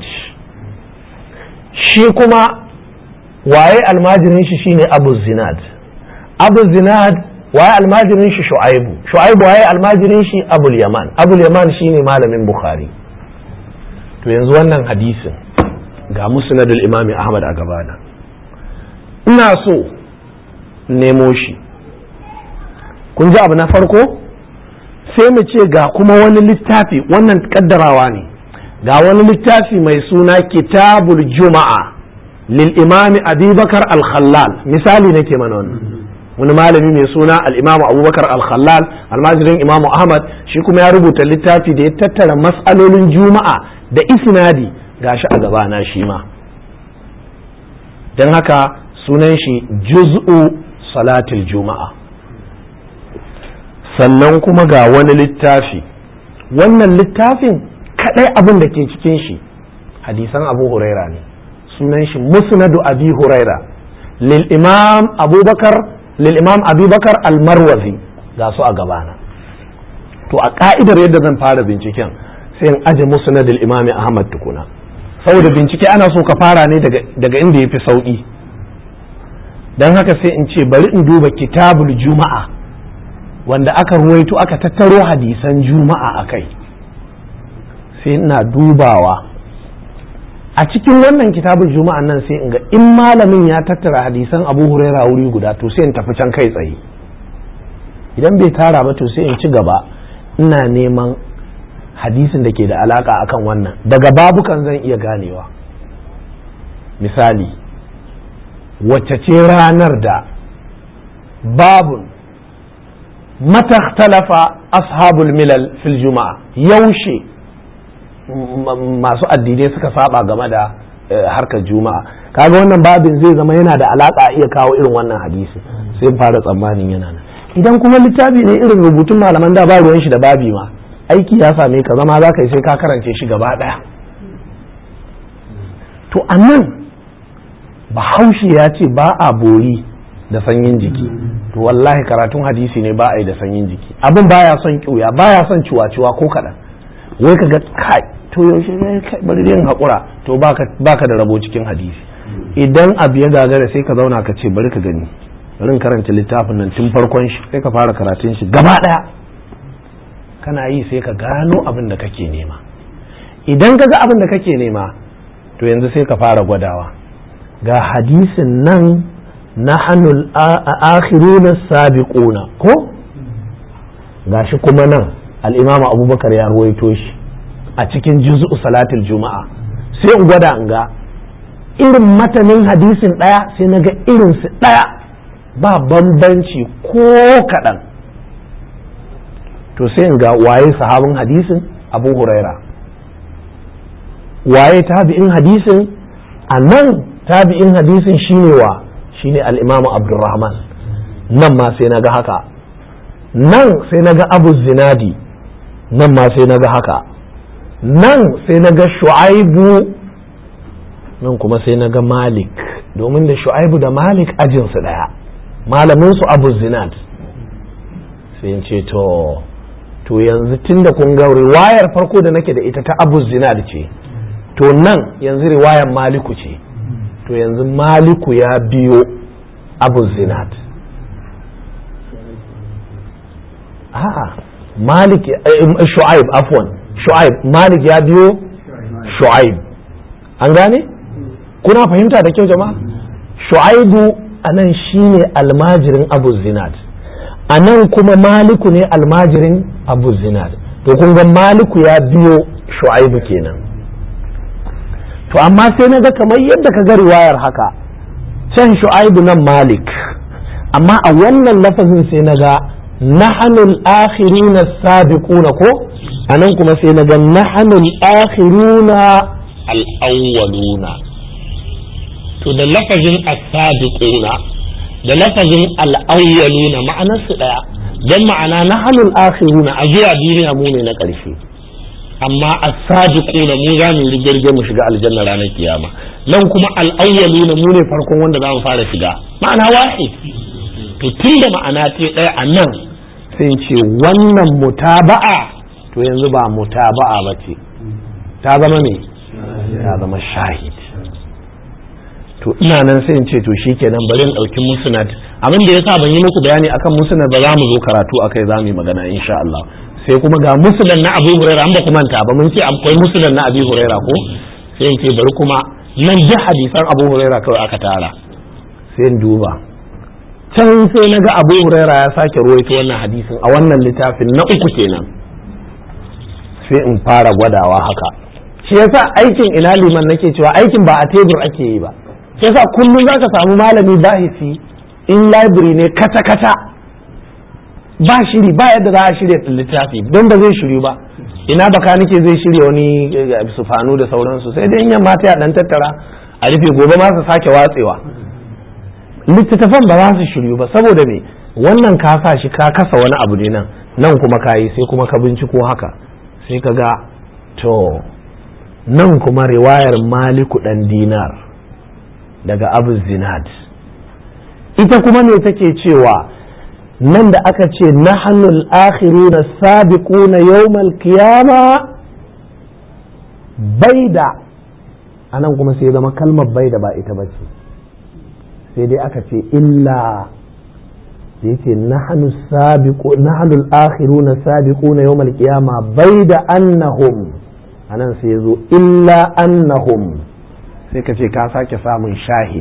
shi kuma waye almajirin shi shine abu zinad abu zinad waye almajirin shi shu'aibu shu'aibu waye almajirin shi abul yaman abul yaman shine malamin bukhari to yanzu wannan hadisin ga musnadul imami ahmad a gabana ina so nemo shi kun ji abu na farko sai mu ce ga kuma wani littafi wannan kaddarawa ne ga wani littafi mai suna kitabul juma'a lil imami abubakar al-khallal misali nake mana wannan wani malami mai suna al-imamu abubakar al-khallal almajirin imamu ahmad shi kuma ya rubuta littafi da ya tattara mas'alolin juma'a da isnadi gashi a gabana shi ma don haka sunan shi juz'u salatul juma'a sannan kuma ga wani littafi wannan littafin kadai abin da ke cikin shi hadisan abu huraira ne sunan shi musnadu abi huraira lil imam abubakar lil imam abubakar almarwazi ga su a gabana to a ka'idar yadda zan fara binciken sai in aje musnadul imami ahmad tukuna saboda bincike ana so ka fara ne daga inda ya fi sauƙi don haka sai in ce bari in duba kitabul juma'a wanda aka ruwaito aka tattaro hadisan juma'a a kai sai ina dubawa a cikin wannan kitabul juma'a nan sai in ga in malamin ya tattara hadisan abu huraira wuri guda to sai in tafi can kai tsaye idan bai tara ba to sai in ci gaba ina neman hadisin da ke da alaka akan wannan daga babukan zan iya ganewa misali wacce ce ranar da babun matakhtalafa ashabul milal fil juma'a yaushe masu addinai suka saba game da harkar juma'a kaga wannan babin zai zama yana da alaka iya kawo irin wannan hadisi sai fara tsammanin yana nan idan kuma littafi ne irin rubutun malaman da ba ruwan shi da babi ma aiki ya same ka zama za ka yi sai ka karance shi gaba ɗaya to a nan bahaushe ya ce ba a bori da sanyin jiki to wallahi karatun hadisi ne ba a yi da sanyin jiki abin baya son kiuya baya son ciwa-ciwa ko kaɗan wai ka ga kai to yaushe ne kai bari yin haƙura to baka da rabo cikin hadisi idan abu ya gagara sai ka zauna ka ce bari ka gani bari karanta littafin nan tun farkon shi sai ka fara karatun shi gaba ɗaya kana yi sai ka gano abin da kake nema idan ka ga abin da kake nema to yanzu sai ka fara gwadawa ga hadisin nan na hannun akhiruna sabiquna ko gashi kuma nan al'imam abubakar ya ruwaito shi a cikin juz'u salatul juma'a sai in gwada in ga irin matanin hadisin ɗaya sai na ga irinsu ɗaya ba bambanci ko kaɗan to sai in ga waye sahabin hadisin abu huraira waye tabi'in hadisin a nan tabi'in hadisin shine wa shine al'imamu abdurrahman nan ma sai na ga haka nan sai na ga abu zinadi nan ma sai na ga haka nan sai na ga shu'aibu nan kuma sai na ga malik domin da shu'aibu da malik ajinsu ɗaya malaminsu abu zinad sai in ce to to yanzu tun da kun ga riwayar farko da nake da ita ta abu zinad ce to nan yanzu riwayar maliku ce to yanzu maliku ya biyo abu zinad a'a malik shu'aib afwan shu'aib malik ya biyo shu'aib an gane kuna fahimta da kyau jama'a shu'aibu a nan shine almajirin abu zinad a nan kuma maliku ne almajirin abu zinad to kun ga maliku ya biyo shu'aibu kenan to amma sai na ga kamar yadda ka ga riwayar haka can shu'aibu nan malik amma a wannan lafazin sai na ga nahanul akhiruna sabiquna ko anan kuma sai na ga nahanul akhiruna al-awwaluna to da lafazin as-sabiquna da lafazin al-awwaluna ma'anar su daya dan ma'ana nahanul akhiruna a zuwa duniya mu ne na ƙarshe amma as-sabiquna mu za mu rigirge mu shiga aljanna ranar kiyama nan kuma al-awwaluna mu ne farkon wanda za mu fara shiga ma'ana wahid to tunda ma'ana ce ɗaya a nan sai ce wannan mutaba'a to yanzu ba mutaba'a ba ce ta zama me ta zama shahid to ina nan sai in ce to shikenan bari in ɗauki musnad abin da yasa ban yi muku bayani akan musnad ba za mu zo karatu akai za mu yi magana insha Allah sai kuma ga musnad na Abu Huraira an ba ku manta ba mun ce akwai musnad na Abu Huraira ko sai in ce bari kuma nan duk hadisan Abu Huraira kawai aka tara sai in duba can sai na ga Abu Huraira ya sake ruwaito wannan hadisin a wannan littafin na uku kenan sai in fara gwadawa haka shi yasa aikin ina liman nake cewa aikin ba a tebur ake yi ba shi yasa kullum zaka samu malami bahisi in library ne kata kata ba shiri ba yadda za a shirya littafi don ba zai shiryu ba ina baka nake zai shirya wani sufanu da sauransu sai dai in yamma ta dan tattara a rufe gobe ma su sake watsewa littattafan ba za su shiryu ba saboda me wannan ka sa shi ka kasa wani abu ne nan nan kuma ka yi sai kuma ka binciko haka sai ka ga to nan kuma riwayar maliku dan dinar daga abu zinad ita kuma me take cewa nan da aka ce nahnul akhiruna sabiquna yawmal qiyama baida anan kuma sai zama kalmar baida ba ita bace sai dai aka ce illa da yake nahnu sabiqu nahnu al-akhiruna sabiquna yawm al-qiyama bayda annahum anan sai yazo illa annahum sai ka ce ka sake samun shahid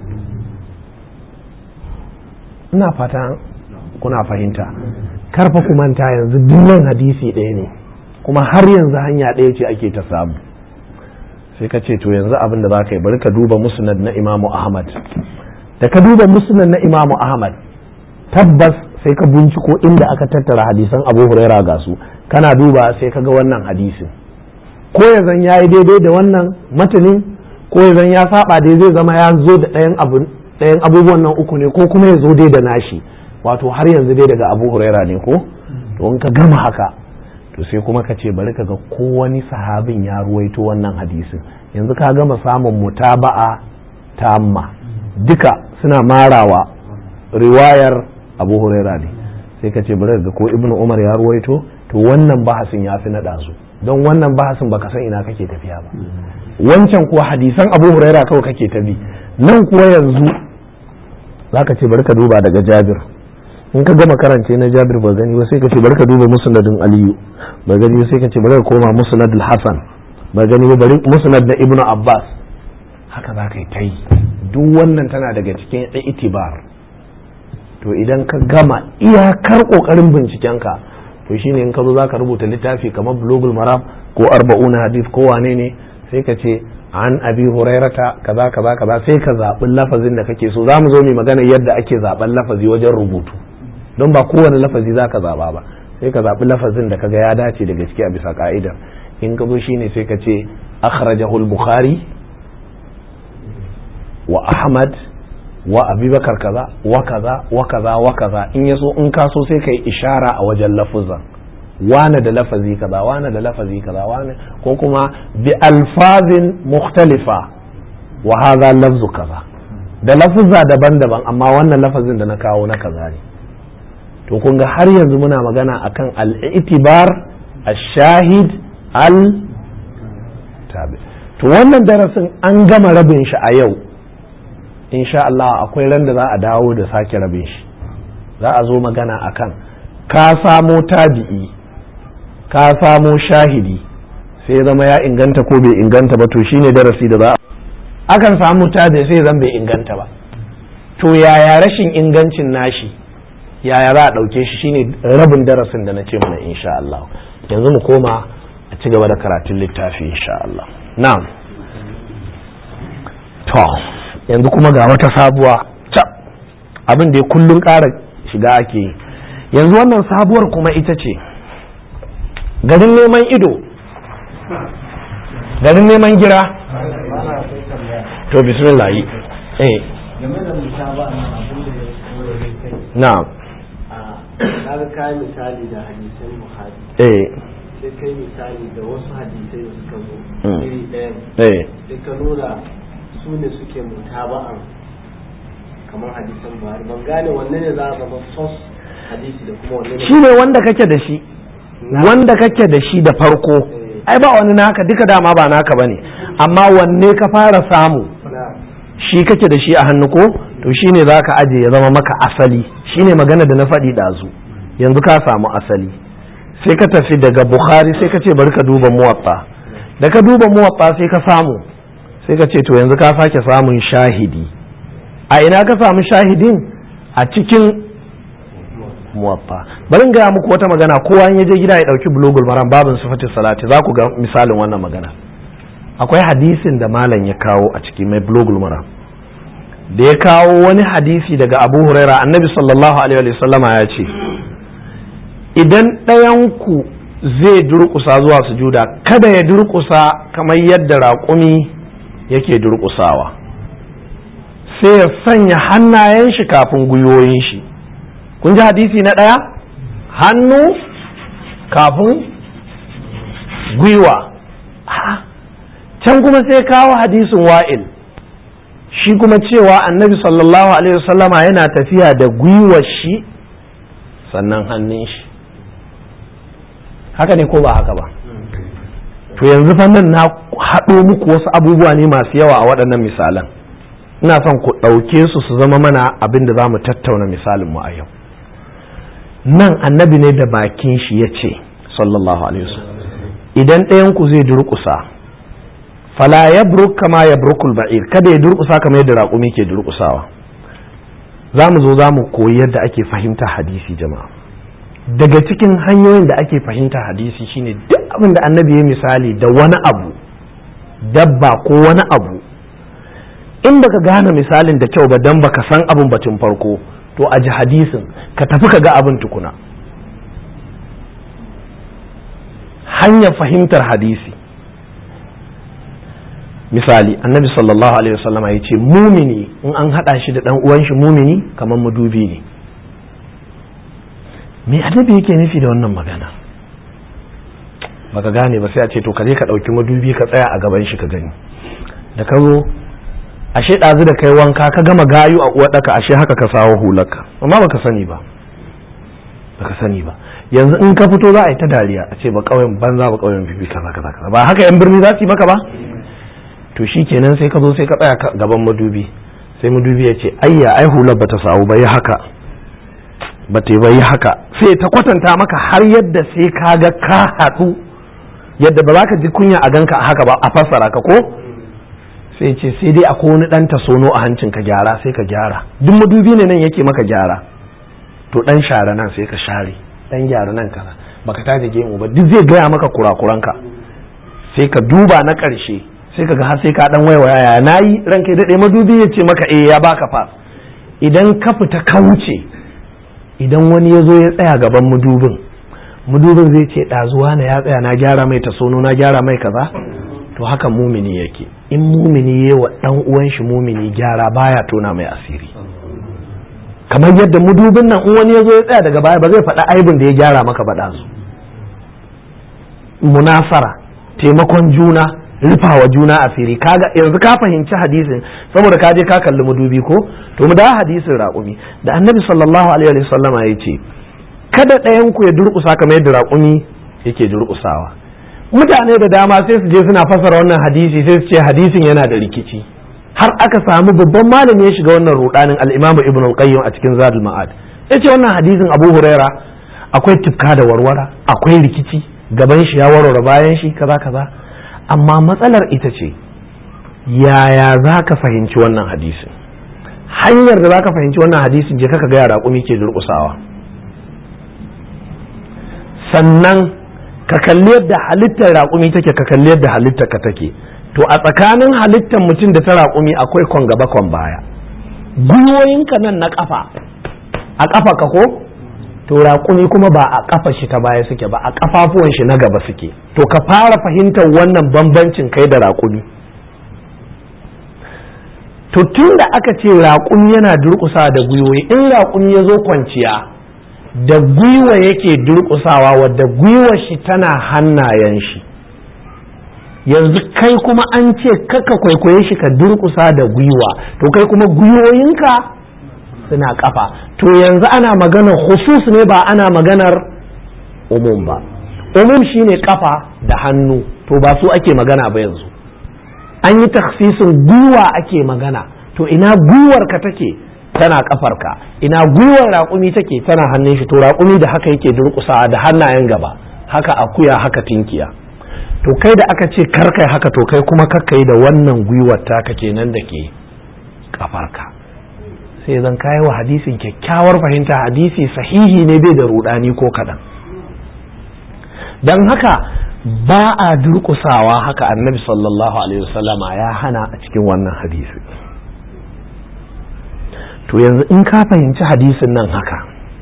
ina fata kuna fahimta karfa ku manta yanzu dukkan hadisi ɗaya ne kuma har yanzu hanya ɗaya ce ake ta samu sai ka ce to yanzu abin da za ka yi bari ka duba musnad na imamu ahmad da ka duba musnad na imamu ahmad tabbas sai ka binciko inda aka tattara hadisan abu huraira ga su kana duba sai ka ga wannan hadisin ko ya zan ya yi daidai da wannan matanin ko ya zan ya saba dai zai zama ya zo da ɗayan ɗayan abubuwan nan uku ne ko kuma ya zo dai da nashi wato har yanzu dai daga abu huraira ne ko to in ka gama haka to sai kuma ka ce bari ka ga ko wani sahabin ya ruwaito wannan hadisin yanzu ka gama samun mutaba'a tamma duka suna marawa riwayar abu huraira ne sai ka ce bari ga ko ibnu umar ya ruwaito to wannan bahasin ya fi naɗa su don wannan bahasin baka san ina kake tafiya ba wancan kuwa hadisan abu huraira kawai kake ta bi nan kuwa yanzu zaka ce bari ka duba daga jabir in ka gama karance na jabir ba gani ba sai ka ce bari ka duba musnadin aliyu ba gani ba sai ka ce bari ka koma musnad hasan ba gani ba bari musnad na ibnu abbas haka za ka yi ta yi duk wannan tana daga cikin itibar to idan ka gama iyakar kokarin bincikenka to shine in ka zo zaka rubuta littafi kamar bulugul maram ko arba'una hadith ko wane ne sai ka ce an abi hurairata kaza kaza kaza sai ka zaɓi lafazin da kake so za mu zo mu magana yadda ake zaɓen lafazi wajen rubutu don ba kowane lafazi za ka zaɓa ba sai ka zaɓi lafazin da kaga ya dace da gaske a bisa ka'idar in ka zo shine sai ka ce akhrajahu al-bukhari wa ahmad wa abubakar kaza wa kaza wa kaza wa kaza in yaso in ka so sai kai ishara a wajen lafuzan wane da lafazi kaza wane da lafazi kaza wane ko kuma bi alfazin mukhtalifa wa hadha lafzu kaza da lafuzza daban-daban amma wannan lafazin da na kawo na kaza ne to kun ga har yanzu muna magana akan al-itibar ash-shahid al-tabi to wannan darasin an gama rabin shi a yau insha Allah akwai ran da za a dawo da sake rabin shi za a zo magana akan ka samo tabi'i ka samo shahidi sai zama ya inganta ko bai inganta ba to shine darasi da za a akan samu tabi'i sai zan bai inganta ba to yaya rashin ingancin nashi yaya za a ɗauke shi shine rabin darasin da na ce mana insha Allah yanzu mu koma a ci gaba da karatun littafi insha Allah na'am to yanzu kuma ga wata sabuwa cap abin da ya kullun ƙara shiga ake yi yanzu wannan sabuwar kuma ita ce garin neman ido garin neman gira to bismillah yi eh game da musaba na abin da ya kore kai na'am na ga kayi misali da hadisan buhari eh sai kai misali da wasu hadisai da suka zo Mm. iri ɗaya eh sai ka nuna su ne suke mutaba'an kamar hadisan buhari ban gane wanne ne za a zama sos hadisi da kuma wanne ne shi ne wanda kake da shi wanda kake da shi da farko ai ba wani naka duka dama ba naka bane amma wanne ka fara samu na shi kake da shi a hannu ko to shine zaka aje ya zama maka asali shine magana da na faɗi ɗazu yanzu ka samu asali sai ka tafi daga bukhari sai ka ce bari ka duba muwatta da ka duba muwatta sai ka samu sai ka ce to yanzu ka sake samun shahidi a ina ka samu shahidin a cikin muwatta bari in gaya muku wata magana kowa in ya je gida ya dauki bulogul maram babin sifatin salati za ku ga misalin wannan magana akwai hadisin da malam ya kawo a ciki mai bulogul maram da ya kawo wani hadisi daga abu huraira annabi sallallahu alaihi wa sallama ya ce idan ɗayanku zai durƙusa zuwa sujuda kada ya durƙusa kamar yadda raƙumi yake durƙusawa sai ya sanya hannayen shi kafin gwiwoyin shi kun ji hadisi na ɗaya hannu kafin gwiwa Ah, can kuma sai kawo hadisin wa'il shi kuma cewa annabi sallallahu alaihi wasallama yana tafiya da gwiwar shi sannan hannun shi haka ne ko ba haka ba to yanzu fa nan na haɗo muku wasu abubuwa ne masu yawa a waɗannan misalan ina son ku ɗauke su su zama mana abin da za mu tattauna misalin mu a yau nan annabi ne da bakin shi ya ce sallallahu alaihi wasallam idan ɗayan ku zai durƙusa fala yabruk kama yabrukul ba'ir kada ya durƙusa kamar yadda raƙumi ke durƙusawa za mu zo za mu koyi yadda ake fahimta hadisi jama'a daga cikin hanyoyin da ake fahimta hadisi shine duk abin da annabi ya misali da wani abu dabba ko wani abu in baka gane misalin da kyau ba dan baka san abin batun farko to a ji hadisin ka tafi ka ga abin tukuna hanyar fahimtar hadisi misali annabi sallallahu alaihi wasallama ya ce mumini in an haɗa shi da ɗan uwan shi mumini kamar madubi ne me annabi yake nufi da wannan magana baka gane ba sai a ce to ka je ka ɗauki madubi ka tsaya a gaban shi ka gani da ka zo ashe ɗazu da kai wanka ka gama gayu a uwaɗaka ashe haka ka sawo hularka amma baka sani ba baka sani ba yanzu in ka fito za a yi ta dariya a ce ba ƙauyen banza ba ƙauyen fifi kaza kaza kaza ba haka yan birni za su yi maka ba to shi kenan sai ka zo sai ka tsaya gaban madubi sai madubi ya ce ayya ai hular bata sawu ba yi haka ba ta yi haka sai ta kwatanta maka har yadda sai ka ga ka haɗu yadda ba za ka ji kunya a ganka a haka ba a fassara ka ko sai ce sai dai akwai wani ɗan tasono a hancin ka gyara sai ka gyara duk madubi ne nan yake maka gyara to ɗan share nan sai ka share ɗan gyara nan kaza baka taje gemu ba duk zai gaya maka kurakuranka sai ka duba na ƙarshe sai ka ga har sai ka ɗan waiwaya ya nayi ranka daɗe madubi ya ce maka eh ya baka fa idan ka fita ka wuce idan wani ya zo ya tsaya gaban mudubin mudubin zai ce ɗazuwa na ya tsaya na gyara mai tasono na gyara mai kaza to haka mumini yake in mumini ya wa ɗan uwan shi mumini gyara baya tona mai asiri kamar yadda mudubin nan in wani ya zo ya tsaya daga baya ba zai faɗa aibin da ya gyara maka ba su munasara taimakon juna rufawa juna asiri kaga yanzu ka fahimci hadisin saboda ka je ka kalli madubi ko to mu da hadisin raƙumi da annabi sallallahu alaihi wa sallama ya ce kada ɗayan ku ya durƙusa kamar yadda raƙumi yake durƙusawa mutane da dama sai su je suna fasara wannan hadisi sai su ce hadisin yana da rikici har aka samu babban malami ya shiga wannan rudanin al-Imam Ibn al-Qayyim a cikin Zadul Ma'ad yace wannan hadisin Abu Huraira akwai tifka da warwara akwai rikici gaban shi ya warware bayan shi kaza kaza amma matsalar ita ce yaya za ka fahimci wannan hadisin hanyar da za ka fahimci wannan hadisin je kaka gaya raƙumi ke durƙusawa sannan ka kalli yadda halittar raƙumi take ka kalli yadda halittar ka take to a tsakanin halittar mutum da ta raƙumi akwai kwan gaba kwan baya gwiwoyinka nan na ƙafa a ƙafa ka ko to raƙumi kuma ba a ƙafa shi ta baya suke ba a ƙafafuwan shi na gaba suke to ka fara fahimtar wannan bambancin kai da raƙumi to tun da aka ce raƙumi yana durƙusa da gwiwoyi in raƙumi ya zo kwanciya da gwiwa yake durƙusawa wadda gwiwa shi tana hannayen shi yanzu kai kuma an ce kaka kwaikwaye shi ka durƙusa da gwiwa to kai kuma gwiwoyinka suna kafa to yanzu ana maganar husus ne ba ana maganar umum ba umum shine kafa da hannu to ba su ake magana ba yanzu an yi taksisin gwiwa ake magana to ina gwiwar ka take tana kafarka ina gwiwar raƙumi take tana hannun shi to raƙumi da haka yake durƙusa da hannayen gaba haka akuya haka tinkiya to kai da aka ce karkai haka to kai kuma kakkai da wannan gwiwar taka kenan da ke kafarka sai zan kayi wa hadisin kyakkyawar fahimta hadisi sahihi ne bai da rudani ko kaɗan don haka ba a durƙusawa haka annabi sallallahu alaihi wasallama ya hana a cikin wannan hadisi to yanzu in ka fahimci hadisin nan haka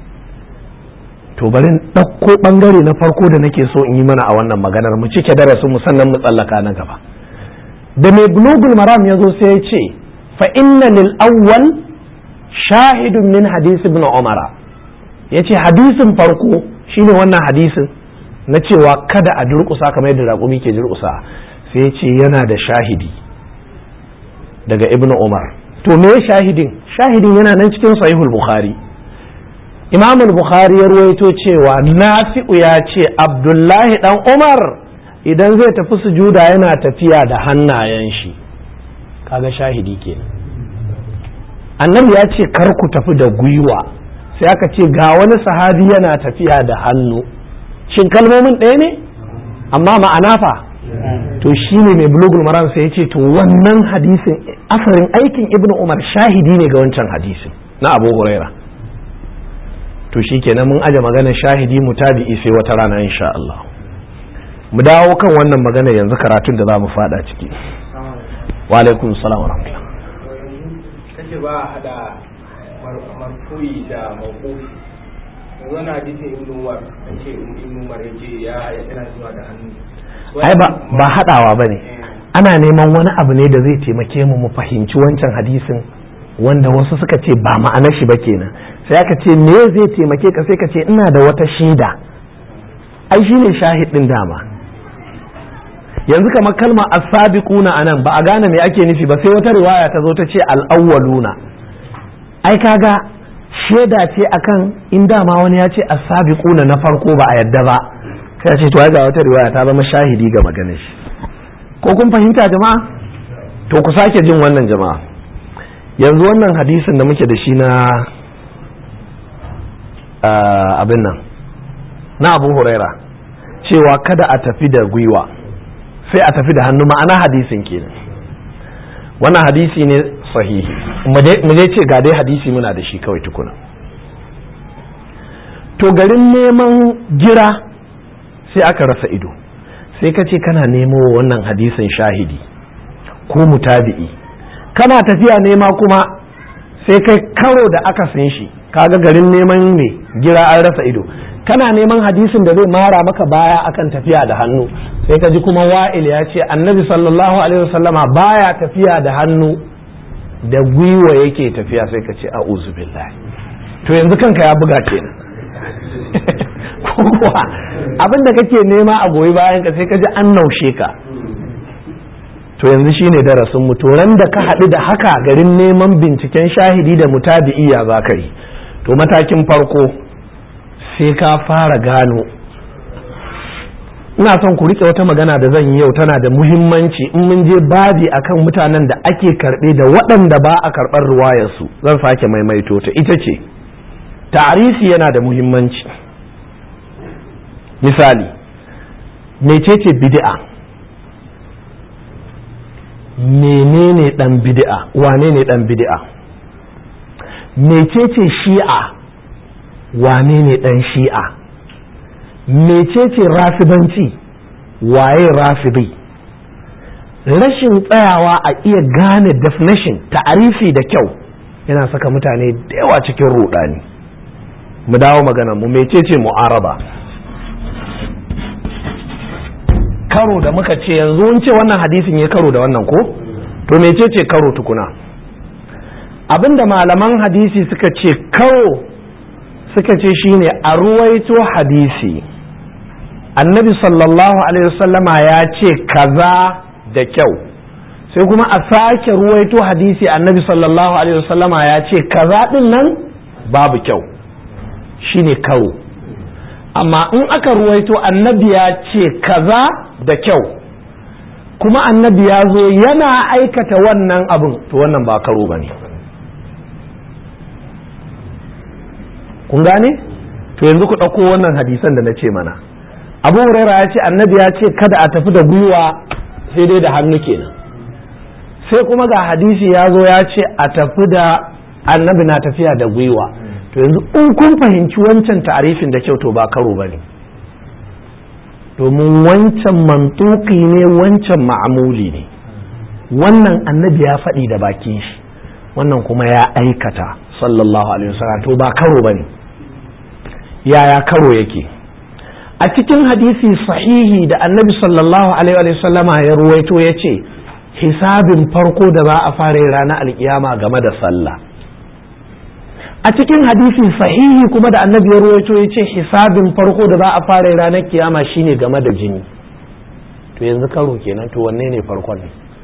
to bari ɗauko ɓangare na farko da nake so in yi mana a wannan maganar mu cike darasin mu sannan mu tsallaka na gaba da mai bulugul maram ya zo sai ya ce fa inna lil awwal shahidun min hadisi ibn umara ya ce hadisin farko shine wannan hadisin na cewa kada a durƙusa kamar yadda raƙumi ke durƙusa sai ya ce yana da shahidi daga ibn umar to me shahidin shahidin yana nan cikin sahihul bukhari imam bukhari ya ruwaito cewa nafi'u ya ce abdullahi dan umar idan zai tafi sujuda yana tafiya da hannayen shi kaga shahidi kenan annabi ya ce kar ku tafi da gwiwa sai aka ce ga wani sahabi yana tafiya da hannu shin kalmomin ɗaya ne amma ma'ana fa to shine mai bulugul maram sai ya ce to wannan hadisin asarin aikin ibnu umar shahidi ne ga wancan hadisin na abu huraira to shikenan mun aje maganar shahidi mutabi'i sai wata rana insha Allah mu dawo kan wannan magana yanzu karatun da za mu fada ciki wa alaikum salam wa rahmatullah kace ba a hada marfu'i da mawqufi yanzu wani hadisi ibn umar an ce ibn umar ya ce ya yana zuwa da hannu ai ba ba hadawa bane ana neman wani abu ne da zai taimake mu mu fahimci wancan hadisin wanda wasu suka ce ba ma'anar shi ba kenan sai aka ce me zai taimake ka sai ka ce ina da wata shaida ai shine shahid din dama yanzu kamar kalma as-sabiquna anan ba a gane me ake nufi ba sai wata riwaya ta zo ta ce al-awwaluna ai kaga shaida ce akan in dama wani ya ce as-sabiquna na farko ba a yadda ba sai ce to ai ga wata riwaya ta zama shahidi ga maganar shi ko kun fahimta jama'a to ku sake jin wannan jama'a yanzu wannan hadisin da muke da shi na abin nan na abu huraira cewa kada a tafi da gwiwa sai a tafi da hannu ma'ana hadisin kenan wannan hadisi ne sahihi mu je ce ga dai hadisi muna da shi kawai tukuna to garin neman gira sai aka rasa ido sai ka ce kana nemo wannan hadisin shahidi ko mutabi'i kana tafiya nema kuma sai kai karo da aka san shi kaga garin neman ne gira an rasa ido kana neman hadisin da zai mara maka baya akan tafiya da hannu sai ka ji kuma wa'il ya ce annabi sallallahu alaihi wasallama baya tafiya da hannu da gwiwa yake tafiya sai ka ce a'udhu billahi to yanzu kanka ya buga kenan kuwa abin da kake nema a goyi bayan ka sai ka ji an naushe ka to yanzu shine darasin mu to ran da ka haɗu da haka garin neman binciken shahidi da mutabi'iya za ka yi to matakin farko sai ka fara gano ina son ku rike wata magana da zan yi yau tana da muhimmanci in mun je babi akan mutanen da ake karɓe da waɗanda ba a karɓar ruwayarsu zan sake maimaito ta ita ce ta'arifi yana da muhimmanci misali mecece bid'a menene dan bid'a wane ne dan bid'a mecece shi'a wane ne dan shi'a mecece rafibanci waye rafidi rashin tsayawa a iya gane definition ta'arifi da kyau yana saka mutane da yawa cikin rudani mu dawo magana mu mecece mu'araba karo da muka ce yanzu mun ce wannan hadisin ya karo da wannan ko to mecece karo tukuna abinda malaman hadisi suka ce karo suka ce shine a ruwaito hadisi annabi sallallahu alaihi wasallama ya ce kaza da kyau sai kuma a sake ruwaito hadisi annabi sallallahu alaihi wasallama ya ce kaza din nan babu kyau shine karo amma in aka ruwaito annabi ya ce kaza da kyau kuma annabi ya zo yana aikata wannan abin to wannan ba karo ba ne kun gane to yanzu ku ɗauko wannan hadisan da na ce mana abu huraira ya ce annabi ya ce kada a tafi da gwiwa sai dai da hannu kenan sai kuma ga hadisi ya zo ya ce a tafi da annabi na tafiya da gwiwa to yanzu in kun fahimci wancan ta'arifin da kyau to ba karo ba ne domin wancan mantuki ne wancan ma'amuli ne wannan annabi ya faɗi da bakin shi wannan kuma ya aikata sallallahu alaihi wasallam to ba karo ba ne yaya karo yake a cikin hadisi sahihi da annabi sallallahu alaihi wasallama ya ruwaito ya ce hisabin farko da za a fara ranar alkiyama game da sallah a cikin hadisi sahihi kuma da annabi ya ruwaito ya ce hisabin farko da za a fara ranar kiyama shine game da jini to yanzu karo kenan to wanne ne farkon ne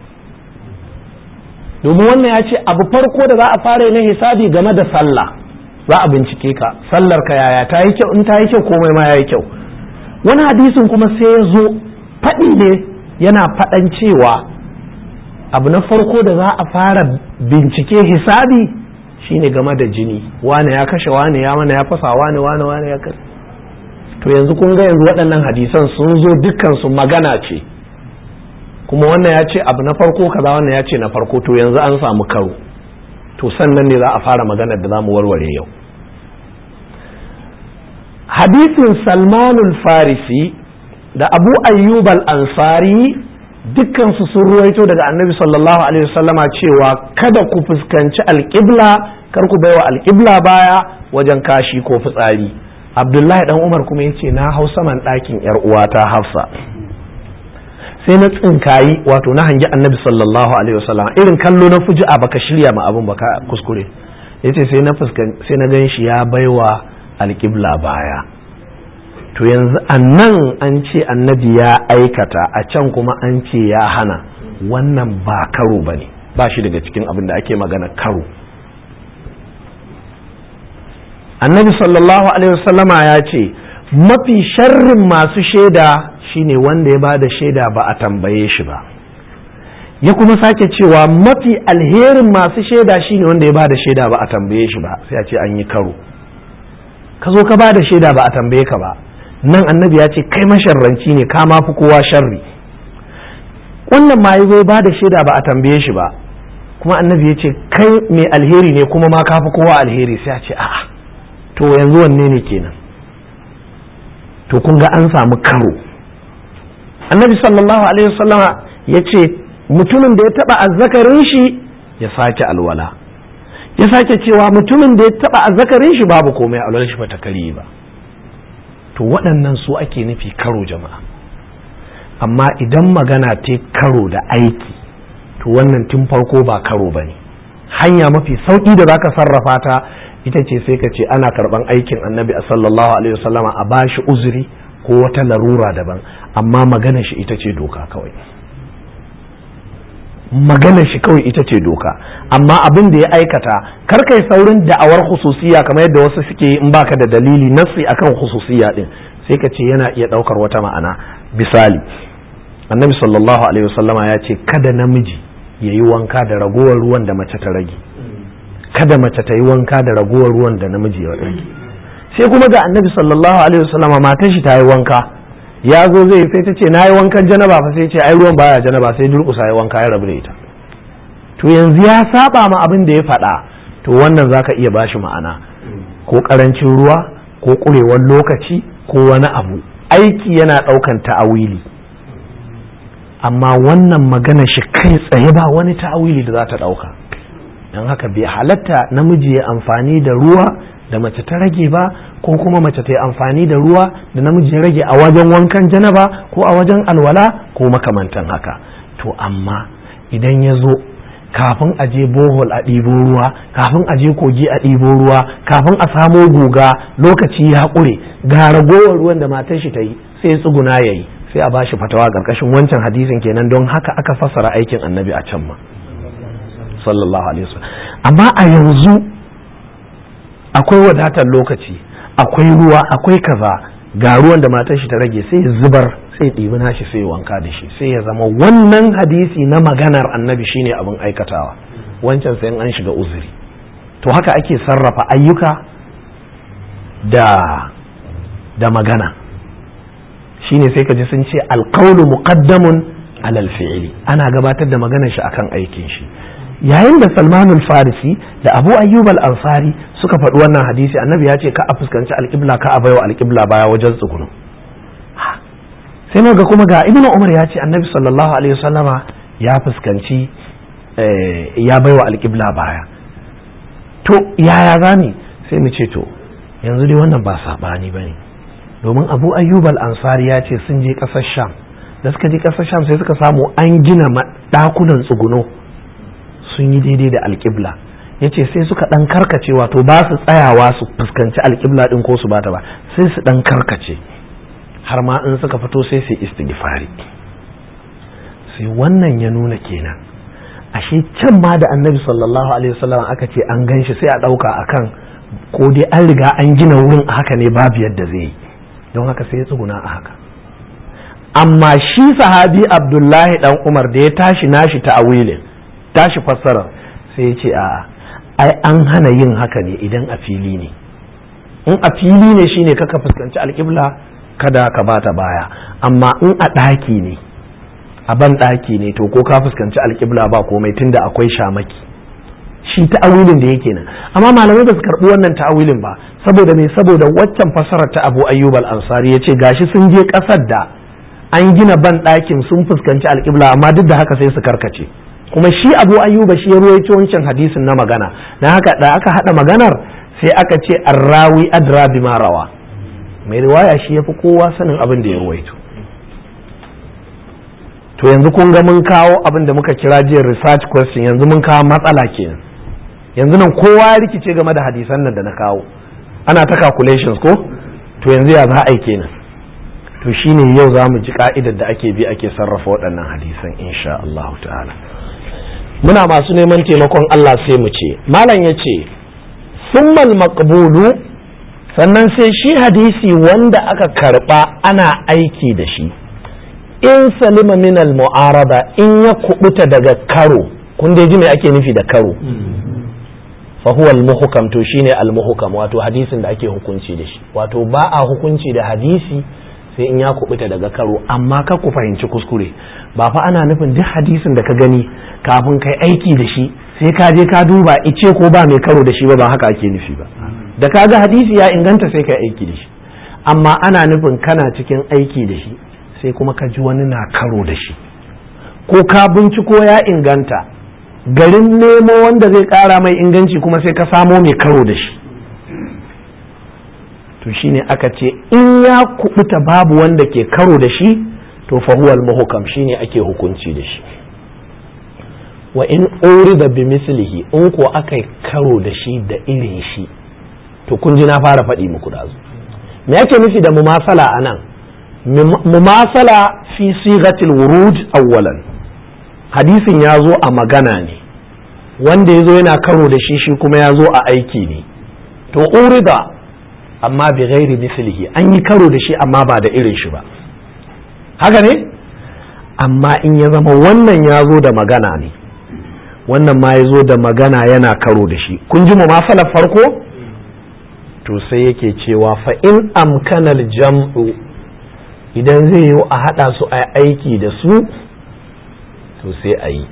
domin wannan ya ce abu farko da za a fara na hisabi game da sallah za a bincike ka sallar ka yaya ta yi kyau in ta yi kyau komai ma ya yi kyau wani hadisin kuma sai ya zo faɗi ne yana faɗan cewa abu na farko da za a fara bincike hisabi shine game da jini wane ya kashe wane ya mana ya fasa wane wane wane ya kashe to yanzu kun ga yanzu waɗannan hadisan sun zo dukkan su magana ce kuma wannan ya ce abu na farko kaza wannan ya ce na farko to yanzu an samu karo to sannan ne za a fara maganar da za mu warware yau hadisin salmanul farisi da abu ayyub al-ansari dukkansu sun ruwaito daga annabi sallallahu alaihi wasallama cewa kada ku fuskanci alƙibla kar ku baiwa alƙibla baya wajen kashi ko fitsari abdullahi dan umar kuma ya ce na hau saman ɗakin yar uwata hafsa sai na tsinkayi wato na hangi annabi sallallahu alaihi wasallam irin kallo na fuji'a baka shirya ma abin baka kuskure yace sai na fuskan sai na gan shi ya baiwa alƙibla baya to yanzu a nan an ce annabi ya aikata a can kuma an ce ya hana wannan ba karo ba ne ba shi daga cikin abin da ake magana karo annabi sallallahu alaihi wasallama ya ce mafi sharrin masu shaida shine wanda ya ba da shaida ba a tambaye shi ba ya kuma sake cewa mafi alherin masu shaida shine wanda ya ba da shaida ba a tambaye shi ba sai a ce an yi karo ka zo ka ba da shaida ba a tambaye ka ba nan annabi ya ce kai masharranci ne ka ma fi kowa sharri wannan ma zo ba da shaida ba a tambaye shi ba kuma annabi ya ce kai mai alheri ne kuma ma ka fi kowa alheri sai a ce a'a to yanzu wanne ne kenan to kun ga an samu karo annabi sallallahu alaihi wasallama ya ce mutumin da ya taba azzakarin shi ya sake alwala ya sake cewa mutumin da ya taba azzakarin shi babu komai alwala shi bata kare ba to waɗannan su ake nufi karo jama'a amma idan magana ta karo da aiki to wannan tun farko ba karo ba ne hanya mafi sauƙi da zaka sarrafa ta ita ce sai ka ce ana karɓan aikin annabi a sallallahu alaihi wasallama a bashi uzuri ko wata larura daban amma magana shi ita ce doka kawai magana shi kawai ita ce doka amma abin da ya aikata kar kai saurin da'awar hususiya kamar yadda wasu suke in baka da dalili nassi akan hususiya din sai ka ce yana iya daukar wata ma'ana misali annabi sallallahu alaihi wasallama ya ce kada namiji ya yi wanka da ragowar ruwan da mace ta rage kada mace ta yi wanka da ragowar ruwan da namiji ya rage sai kuma ga annabi sallallahu alaihi wasallama matan shi ta yi wanka ya zo zai sai ta ce na yi wankan janaba fa sai ce ai ruwan baya janaba sai durƙusa ya wanka ya rabu da ita to yanzu ya saba ma abin da ya faɗa to wannan zaka iya bashi ma'ana ko ƙarancin ruwa ko ƙurewar lokaci ko wani abu aiki yana ɗaukan ta'awili amma wannan magana shi kai tsaye ba wani ta'awili da za ta ɗauka don haka bai halatta namiji ya amfani da ruwa da mace ta rage ba ko kuma mace ta yi amfani da ruwa da namiji ya rage a wajen wankan janaba ko a wajen alwala ko makamantan haka to amma idan ya zo kafin a je bohol a ɗibo ruwa kafin a je kogi a ɗibo ruwa kafin a samo guga lokaci ya ƙure ga ragowar ruwan da matar shi ta yi sai ya tsuguna ya yi sai a bashi fatawa ƙarƙashin wancan hadisin kenan don haka aka fassara aikin annabi a can ma sallallahu alaihi wasallam amma a yanzu akwai wadatar lokaci akwai ruwa akwai kaza ga ruwan da matar shi ta rage sai ya zubar sai ɗibi nashi sai ya wanka da shi sai ya zama wannan hadisi na maganar annabi shine abin aikatawa wancan sai an shiga uzuri to haka ake sarrafa ayyuka da da magana shine sai ka ji sun ce alqawlu muqaddamun alal fi'li ana gabatar da maganar shi akan aikin shi yayin da salman farisi da abu ayyub al-ansari suka faɗi wannan hadisi annabi ya ce ka a fuskanci alƙibla ka a baiwa alƙibla baya wajen tsugunu sai ga kuma ga ibnu umar ya ce annabi sallallahu alaihi wasallama ya fuskanci ya baiwa alƙibla baya to yaya zani sai mu ce to yanzu dai wannan ba saɓani ba ne domin abu ayyub al-ansari ya ce sun je ƙasar sham da suka je ƙasar sham sai suka samu an gina ɗakunan tsuguno sun yi daidai da alƙibla ya ce sai suka ɗan karkace wato ba su tsayawa su fuskanci alƙibla ɗin ko su bata ba sai su ɗan karkace har ma in suka fito sai su istighfari sai wannan ya nuna kenan ashe can ma da annabi sallallahu alaihi wasallam aka ce an gan shi sai a ɗauka akan ko dai an riga an gina wurin a haka ne babu yadda zai yi don haka sai ya tsuguna a haka amma shi sahabi abdullahi dan umar da ya tashi nashi ta awilin tashi fassara sai ya ce a ai an hana yin haka ne idan a fili ne in a fili ne shine kaka fuskanci alƙibla kada ka bata baya amma in a ɗaki ne a ban ɗaki ne to ko ka fuskanci alƙibla ba komai tunda akwai shamaki shi ta'awilin da yake nan amma malamai ba su karɓi wannan ta'awilin ba saboda me saboda waccan fassarar ta Abu Ayyub al-Ansari yace gashi sun je ƙasar da an gina ban ɗakin sun fuskanci alƙibla amma duk da haka sai su karkace kuma shi abu ayyuba shi ya ruwaito wancan hadisin na magana na haka da aka hada maganar sai aka ce arrawi adra bima rawa mai riwaya shi yafi kowa sanin abin da ya ruwaito to yanzu kun ga mun kawo abin da muka kira jiya research question yanzu mun kawo matsala kenan yanzu nan kowa ya rikice game da hadisan nan da na kawo ana ta calculations ko to yanzu ya za a yi kenan to shine yau za mu ji ka'idar da ake bi ake sarrafa waɗannan hadisan insha Allah ta'ala muna masu neman taimakon Allah sai mu ce malam ya ce summal maqbulu sannan sai shi hadisi wanda aka karba ana aiki da shi in salima min al mu'arada in ya kubuta daga karo kun dai ji me ake nufi da karo fa huwa al muhkam to shine al muhkam wato hadisin da ake hukunci da shi wato ba a hukunci da hadisi sai in ya kubuta daga karo amma ka ku fahimci kuskure ba fa ana nufin duk hadisin da ka gani kafin kai aiki da shi sai ka je ka duba ice ko ba mai karo da shi ba ba haka ake nufi ba da ka ga hadisi ya inganta sai kai aiki da shi amma ana nufin kana cikin aiki da shi sai kuma ka ji wani na karo da shi ko ka binciko ya inganta garin nemo wanda zai kara mai inganci kuma sai ka samo mai karo da shi to shine aka ce in ya kubuta babu wanda ke karo da shi to fahuwal muhukam shine ake hukunci da shi wa in urida bi mislihi in ko aka karo da shi da irin shi to kun ji na fara faɗi muku da me yake nufi da mumasala anan mumasala fi sigatil wuruj awwalan hadisin ya zo a magana ne wanda ya zo yana karo da shi shi kuma ya zo a aiki ne to urida amma bi ghairi mislihi an yi karo da shi amma ba da irin shi ba haka ne amma in ya zama wannan ya zo da magana ne wannan ma ya zo da magana yana karo da shi kun ji mu masalar farko to sai yake cewa fa in amkanal jam'u idan zai yi a haɗa su a aiki da su to sai a yi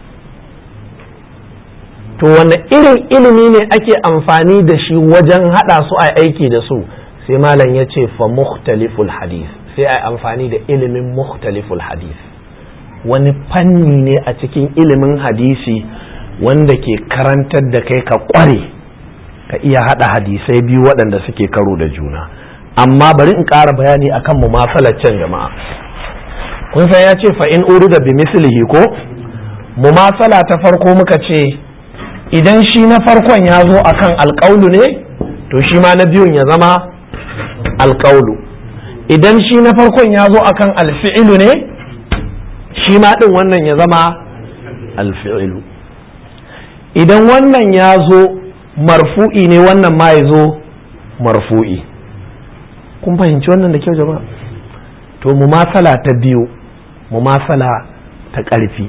to wanne irin ilimi ne ake amfani da shi wajen haɗa su a aiki da su sai malam ya ce fa mukhtaliful hadith sai a amfani da ilimin mukhtaliful hadith wani fanni ne a cikin ilimin hadisi wanda ke karantar da kai ka kware ka iya haɗa hadisai biyu waɗanda suke karo da juna amma bari in ƙara bayani akan mu can jama'a kun san ya ce fa in urida bi mislihi ko mumasala ta farko muka ce idan shi na farkon ya zo akan alƙaulu ne to shi ma na biyun ya zama alƙaulu idan shi na farkon ya zo akan alfi'ilu ne shi ma ɗin wannan ya zama alfi'ilu idan wannan ya zo marfu'i ne wannan ma ya zo marfu'i kun fahimci wannan da kyau jama'a to mumasala ta biyu mumasala ta ƙarfi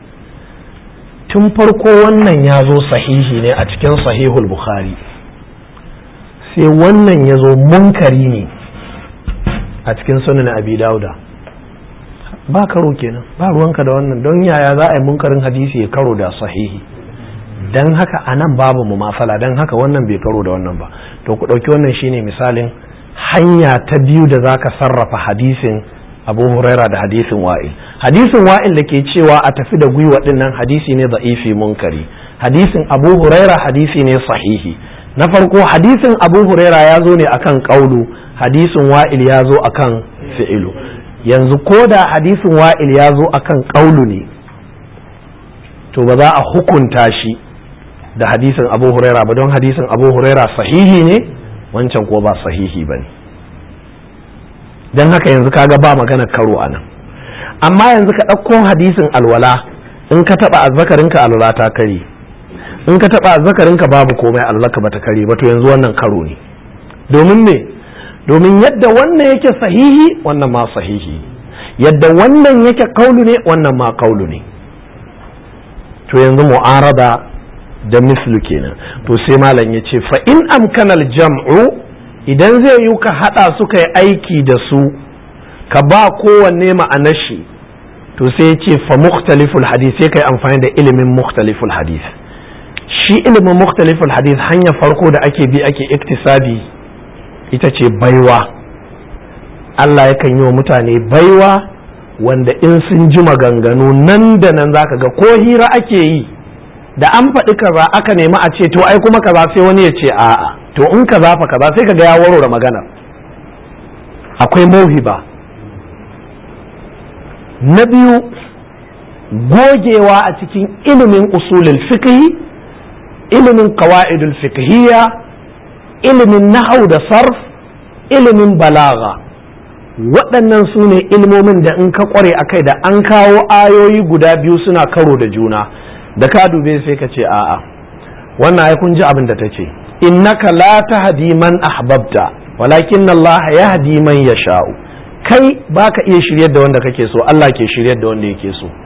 tun farko wannan ya zo sahihi ne a cikin sahihul bukhari sai wannan ya zo munkari ne a cikin sunan abi dauda ba karo kenan ba ruwanka da wannan don yaya za a yi munkarin hadisi ya karo da sahihi don haka a nan babu mu masala don haka wannan bai karo da wannan ba to ku ɗauki wannan shine misalin hanya ta biyu da za ka sarrafa hadisin abu huraira da hadisin wa'il hadisin wa'il da ke cewa a tafi da gwiwa dinnan hadisi ne za'ifi munkari hadisin abu huraira hadisi ne sahihi na farko hadisin abu huraira ya zo ne akan kaulu hadisin wa'il ya zo akan fi'ilu yanzu ko da hadisin wa'il ya zo akan kaulu ne to ba za a hukunta shi da hadisin abu huraira ba don hadisin abu huraira sahihi ne wancan ko ba sahihi ba ne don haka yanzu kaga ba magana karo a nan amma yanzu ka ɗauko hadisin alwala in ka taɓa azzakarinka alwala ta kare in ka taɓa azzakarinka babu komai alwala bata kare ba to yanzu wannan karo ne domin me domin yadda wannan yake sahihi wannan ma sahihi yadda wannan yake kaulu ne wannan ma kaulu ne to yanzu mu'arada da mislu kenan to sai malam ya ce fa in amkanal jam'u idan zai yi ka haɗa su kai aiki da su ka ba kowanne ma'anar shi to sai ya ce fa mukhtaliful hadith sai kai amfani da ilimin mukhtaliful hadith shi ilimin mukhtaliful hadith hanya farko da ake bi ake iktisabi ita ce baiwa Allah yakan yi wa mutane baiwa wanda in sun ji maganganu nan da nan zaka ga ko hira ake yi da an faɗi kaza aka nemi a ce to ai kuma kaza sai wani ya ce a'a to in kaza fa kaza sai kaga ya warware magana akwai mauhiba na biyu gogewa a cikin ilimin usulul fiqh ilimin qawaidul fiqhiyya ilimin nahau da sarf ilimin balaga waɗannan su ne ilmomin da in ka ƙware a kai da an kawo ayoyi guda biyu suna karo da juna da ka dube sai ka ce a'a wannan ai kun ji abin da ta ce innaka la tahdi man ahbabta walakin Allah yahdi man yasha'u kai baka iya shiryar da wanda kake so Allah ke shiryar da wanda yake so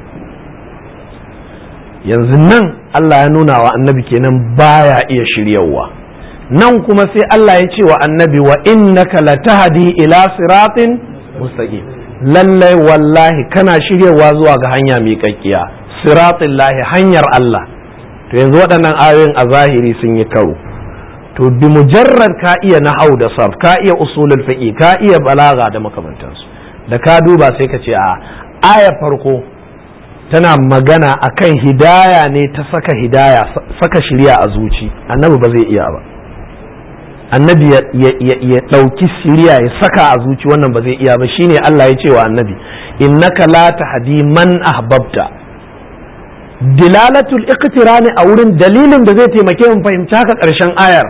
yanzu nan Allah ya nuna wa annabi kenan baya iya shiryawa nan kuma sai Allah ya ce wa annabi wa innaka latahdi ila siratin mustaqim lallai wallahi kana shiryawa zuwa ga hanya miƙaƙƙiya siratin lahi hanyar Allah to yanzu waɗannan ayoyin a zahiri sun yi karo to bi mujarrad ka iya nahau da sarf ka iya usulul fiqi ka iya balaga da makamantansu da ka duba sai ka ce a aya farko tana magana akan hidaya ne ta saka hidaya saka shirya a zuci annabi ba zai iya ba annabi ya ɗauki shirya ya saka a zuci wannan ba zai iya ba shine Allah ya ce wa annabi innaka la tahdi man ahbabta dilalatul iqtirani a wurin dalilin da zai taimake mu fahimci haka ƙarshen ayar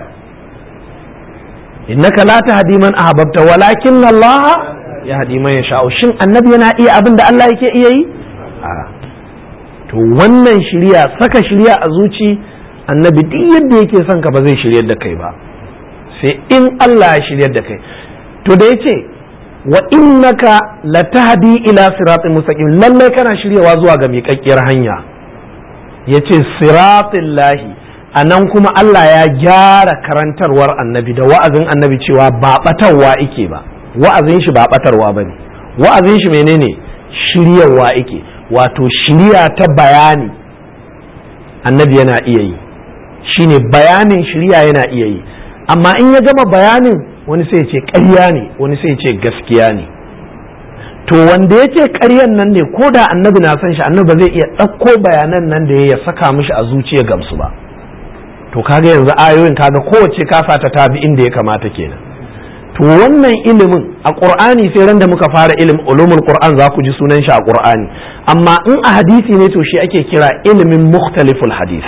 innaka la tahdi man ahbabta walakin Allah ya hadi man yasha shin annabi yana iya abin da Allah yake iya yi to wannan shirya saka shirya a zuci annabi duk yadda yake son ka ba zai shiryar da kai ba sai in Allah ya shiryar da kai to da yace wa innaka latahdi ila siratin mustaqim lallai kana shiryawa zuwa ga miƙaƙƙiyar hanya yace siratin lahi a nan kuma Allah ya gyara karantarwar annabi da wa'azin annabi cewa ba batarwa ike ba wa'azin shi ba batarwa ba ne wa'azin shi menene shiryarwa ike wato shirya ta bayani annabi yana iya yi shine bayanin shirya yana iya yi amma in ya gama bayanin wani sai ce ƙarya ne wani sai ce gaskiya ne to wanda ya ce ƙaryan nan ne ko da annabi na san shi annabi ba zai iya ɗauko bayanan nan da ya saka mishi a zuciya gamsu ba to kaga yanzu ayoyin kaga kowace kasa ta tabi inda ya kamata kenan to wannan ilimin a qur'ani sai ran da muka fara ilimin ulumul qur'an za ku ji sunan shi a qur'ani amma in a hadisi ne to shi ake kira ilimin mukhtaliful hadis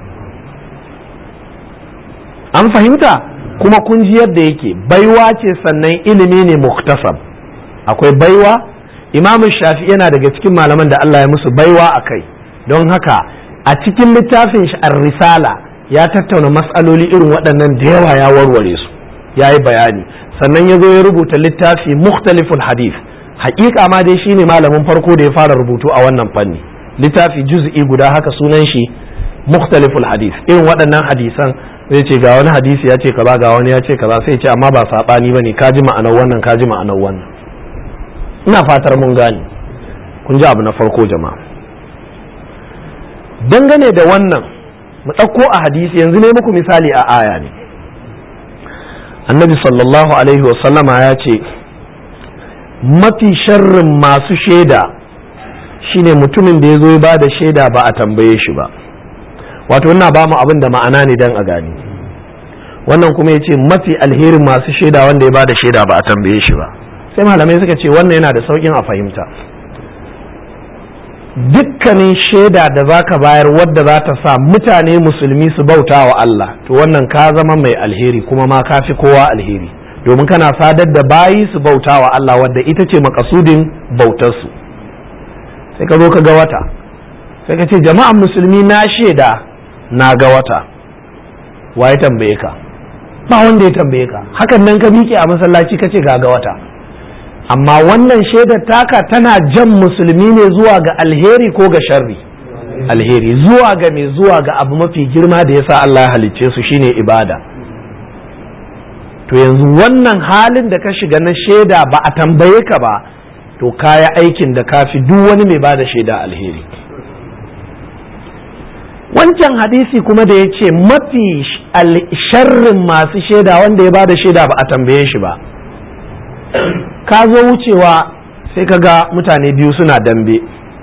an fahimta kuma kun ji yadda yake baiwa ce sannan ilimi ne muktasab akwai baiwa imamu shafi yana daga cikin malaman da Allah ya musu baiwa a kai don haka a cikin littafin shi risala ya tattauna matsaloli irin waɗannan da yawa ya warware su ya yi bayani sannan ya zo ya rubuta littafi mukhtaliful hadith haƙiƙa ma dai shine malamin farko da ya fara rubutu a wannan fanni littafi juz'i guda haka sunan shi mukhtaliful hadith irin waɗannan hadisan zai ce ga wani hadisi ya ce kaza ga wani ya ce kaza sai ce amma ba saɓani bane ka ji ma'anar wannan ka ji ma'anar wannan ina fatar mun gane kun ji abu na farko jama'a dangane da wannan mu ɗauko a hadisi yanzu ne muku misali a aya ne annabi sallallahu alaihi wasallama ya ce mafi sharrin masu shaida shine mutumin da ya zo ya ba da shaida ba a tambaye shi ba wato ina ba mu abin da ma'ana ne don a gani wannan kuma ya ce mafi alherin masu shaida wanda ya ba da shaida ba a tambaye shi ba sai malamai suka ce wannan yana da sauƙin a fahimta dukkanin shaida da za ka bayar wadda za ta sa mutane musulmi su bauta wa Allah to wannan ka zama mai alheri kuma ma ka fi kowa alheri domin kana sadar da bayi su bauta wa Allah wadda ita ce makasudin bautarsu sai ka zo ka ga wata sai ka ce jama'an musulmi na shaida na ga wata wa ya tambaye ka ba wanda ya tambaye ka hakan nan ka miƙe a masallaci ka ce ga ga wata amma wannan shaidar taka tana jan musulmi ne zuwa ga alheri ko ga sharri alheri zuwa ga mai zuwa ga abu mafi girma da yasa Allah ya halicce su shine ibada to yanzu wannan halin da ka shiga na shaida ba a tambaye ka ba to kaya aikin da kafi duk wani mai bada shaida alheri wancan hadisi kuma da ya ce mafi sharrin masu shaida wanda ya bada shaida ba a tambaye shi ba ka zo wucewa sai ka ga mutane biyu suna dambe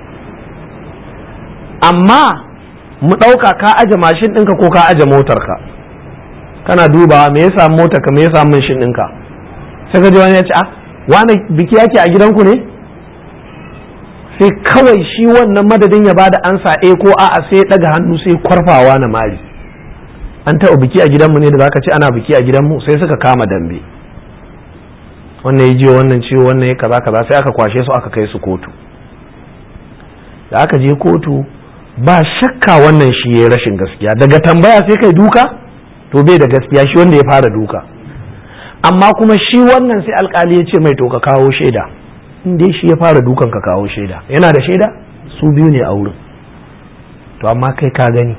amma mu ɗauka ka aje mashin ɗinka ko ka aje motarka kana dubawa me ya samu motarka me ya samu mashin ɗinka sai ka ji wani ya ce a wani biki yake a gidanku ne sai kawai shi wannan madadin ya bada ansa a ko a'a sai ya ɗaga hannu sai kwarfawa na mari an taɓa biki a gidanmu ne da zaka ce ana biki a gidanmu sai suka kama dambe wannan ya jiyo wannan ciwo wannan ya kaza kaza sai aka kwashe su aka kai su kotu da aka je kotu ba shakka wannan shi ya rashin gaskiya daga tambaya sai kai duka to bai da gaskiya shi wanda ya fara duka amma kuma shi wannan sai alkali ya ce mai to ka kawo shaida in dai shi ya fara dukan ka kawo shaida yana da shaida su biyu ne a wurin to amma kai ka gani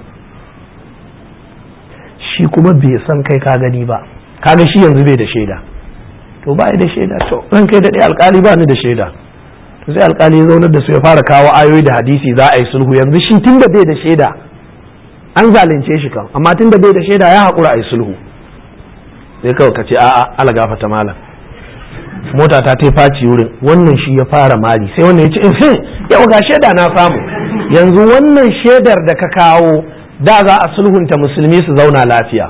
shi kuma bai san kai ka gani ba kaga shi yanzu bai da shaida to ba da shaida to ran kai daɗe alkali ba ni da shaida to sai alkali ya zaunar da su ya fara kawo ayoyi da hadisi za a yi sulhu yanzu shi tun da bai da shaida an zalunce shi kan amma tun da bai da shaida ya haƙura a yi sulhu sai kawai ka ce a'a ala gafata malam mota ta ta faci wurin wannan shi ya fara mari sai wannan ya ce in yau ga shaida na samu yanzu wannan shaidar da ka kawo da za a sulhunta musulmi su zauna lafiya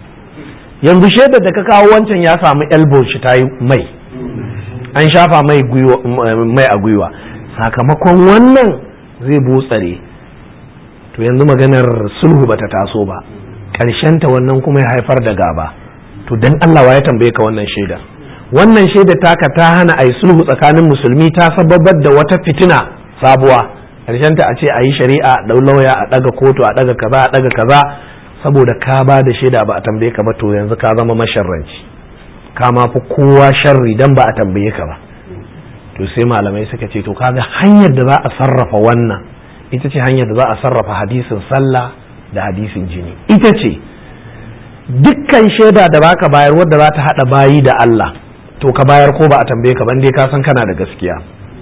yanzu shaidar da ka kawo wancan ya samu elbow shi ta yi mai an shafa mai mai a gwiwa sakamakon wannan zai butsare to yanzu maganar sulhu bata taso ba ta wannan kuma ya haifar da gaba to dan Allah wa ya tambaye ka wannan shaida wannan shaida taka ta hana a yi sulhu tsakanin musulmi ta sababar da wata fitina sabuwa ta a ce a yi shari'a a ɗau lauya a ɗaga kotu a ɗaga kaza a ɗaga kaza saboda ka ba da shaida ba a tambaye ka ba to yanzu ka zama masharranci ka ma fi kowa sharri dan ba a tambaye ka ba to sai malamai suka ce to kaga hanyar da za a sarrafa wannan ita ce hanyar da za a sarrafa hadisin sallah da hadisin jini ita ce dukkan shaida da baka bayar wadda za ta hada bayi da Allah to ka bayar ko ba a tambaye ka ban dai ka san kana da gaskiya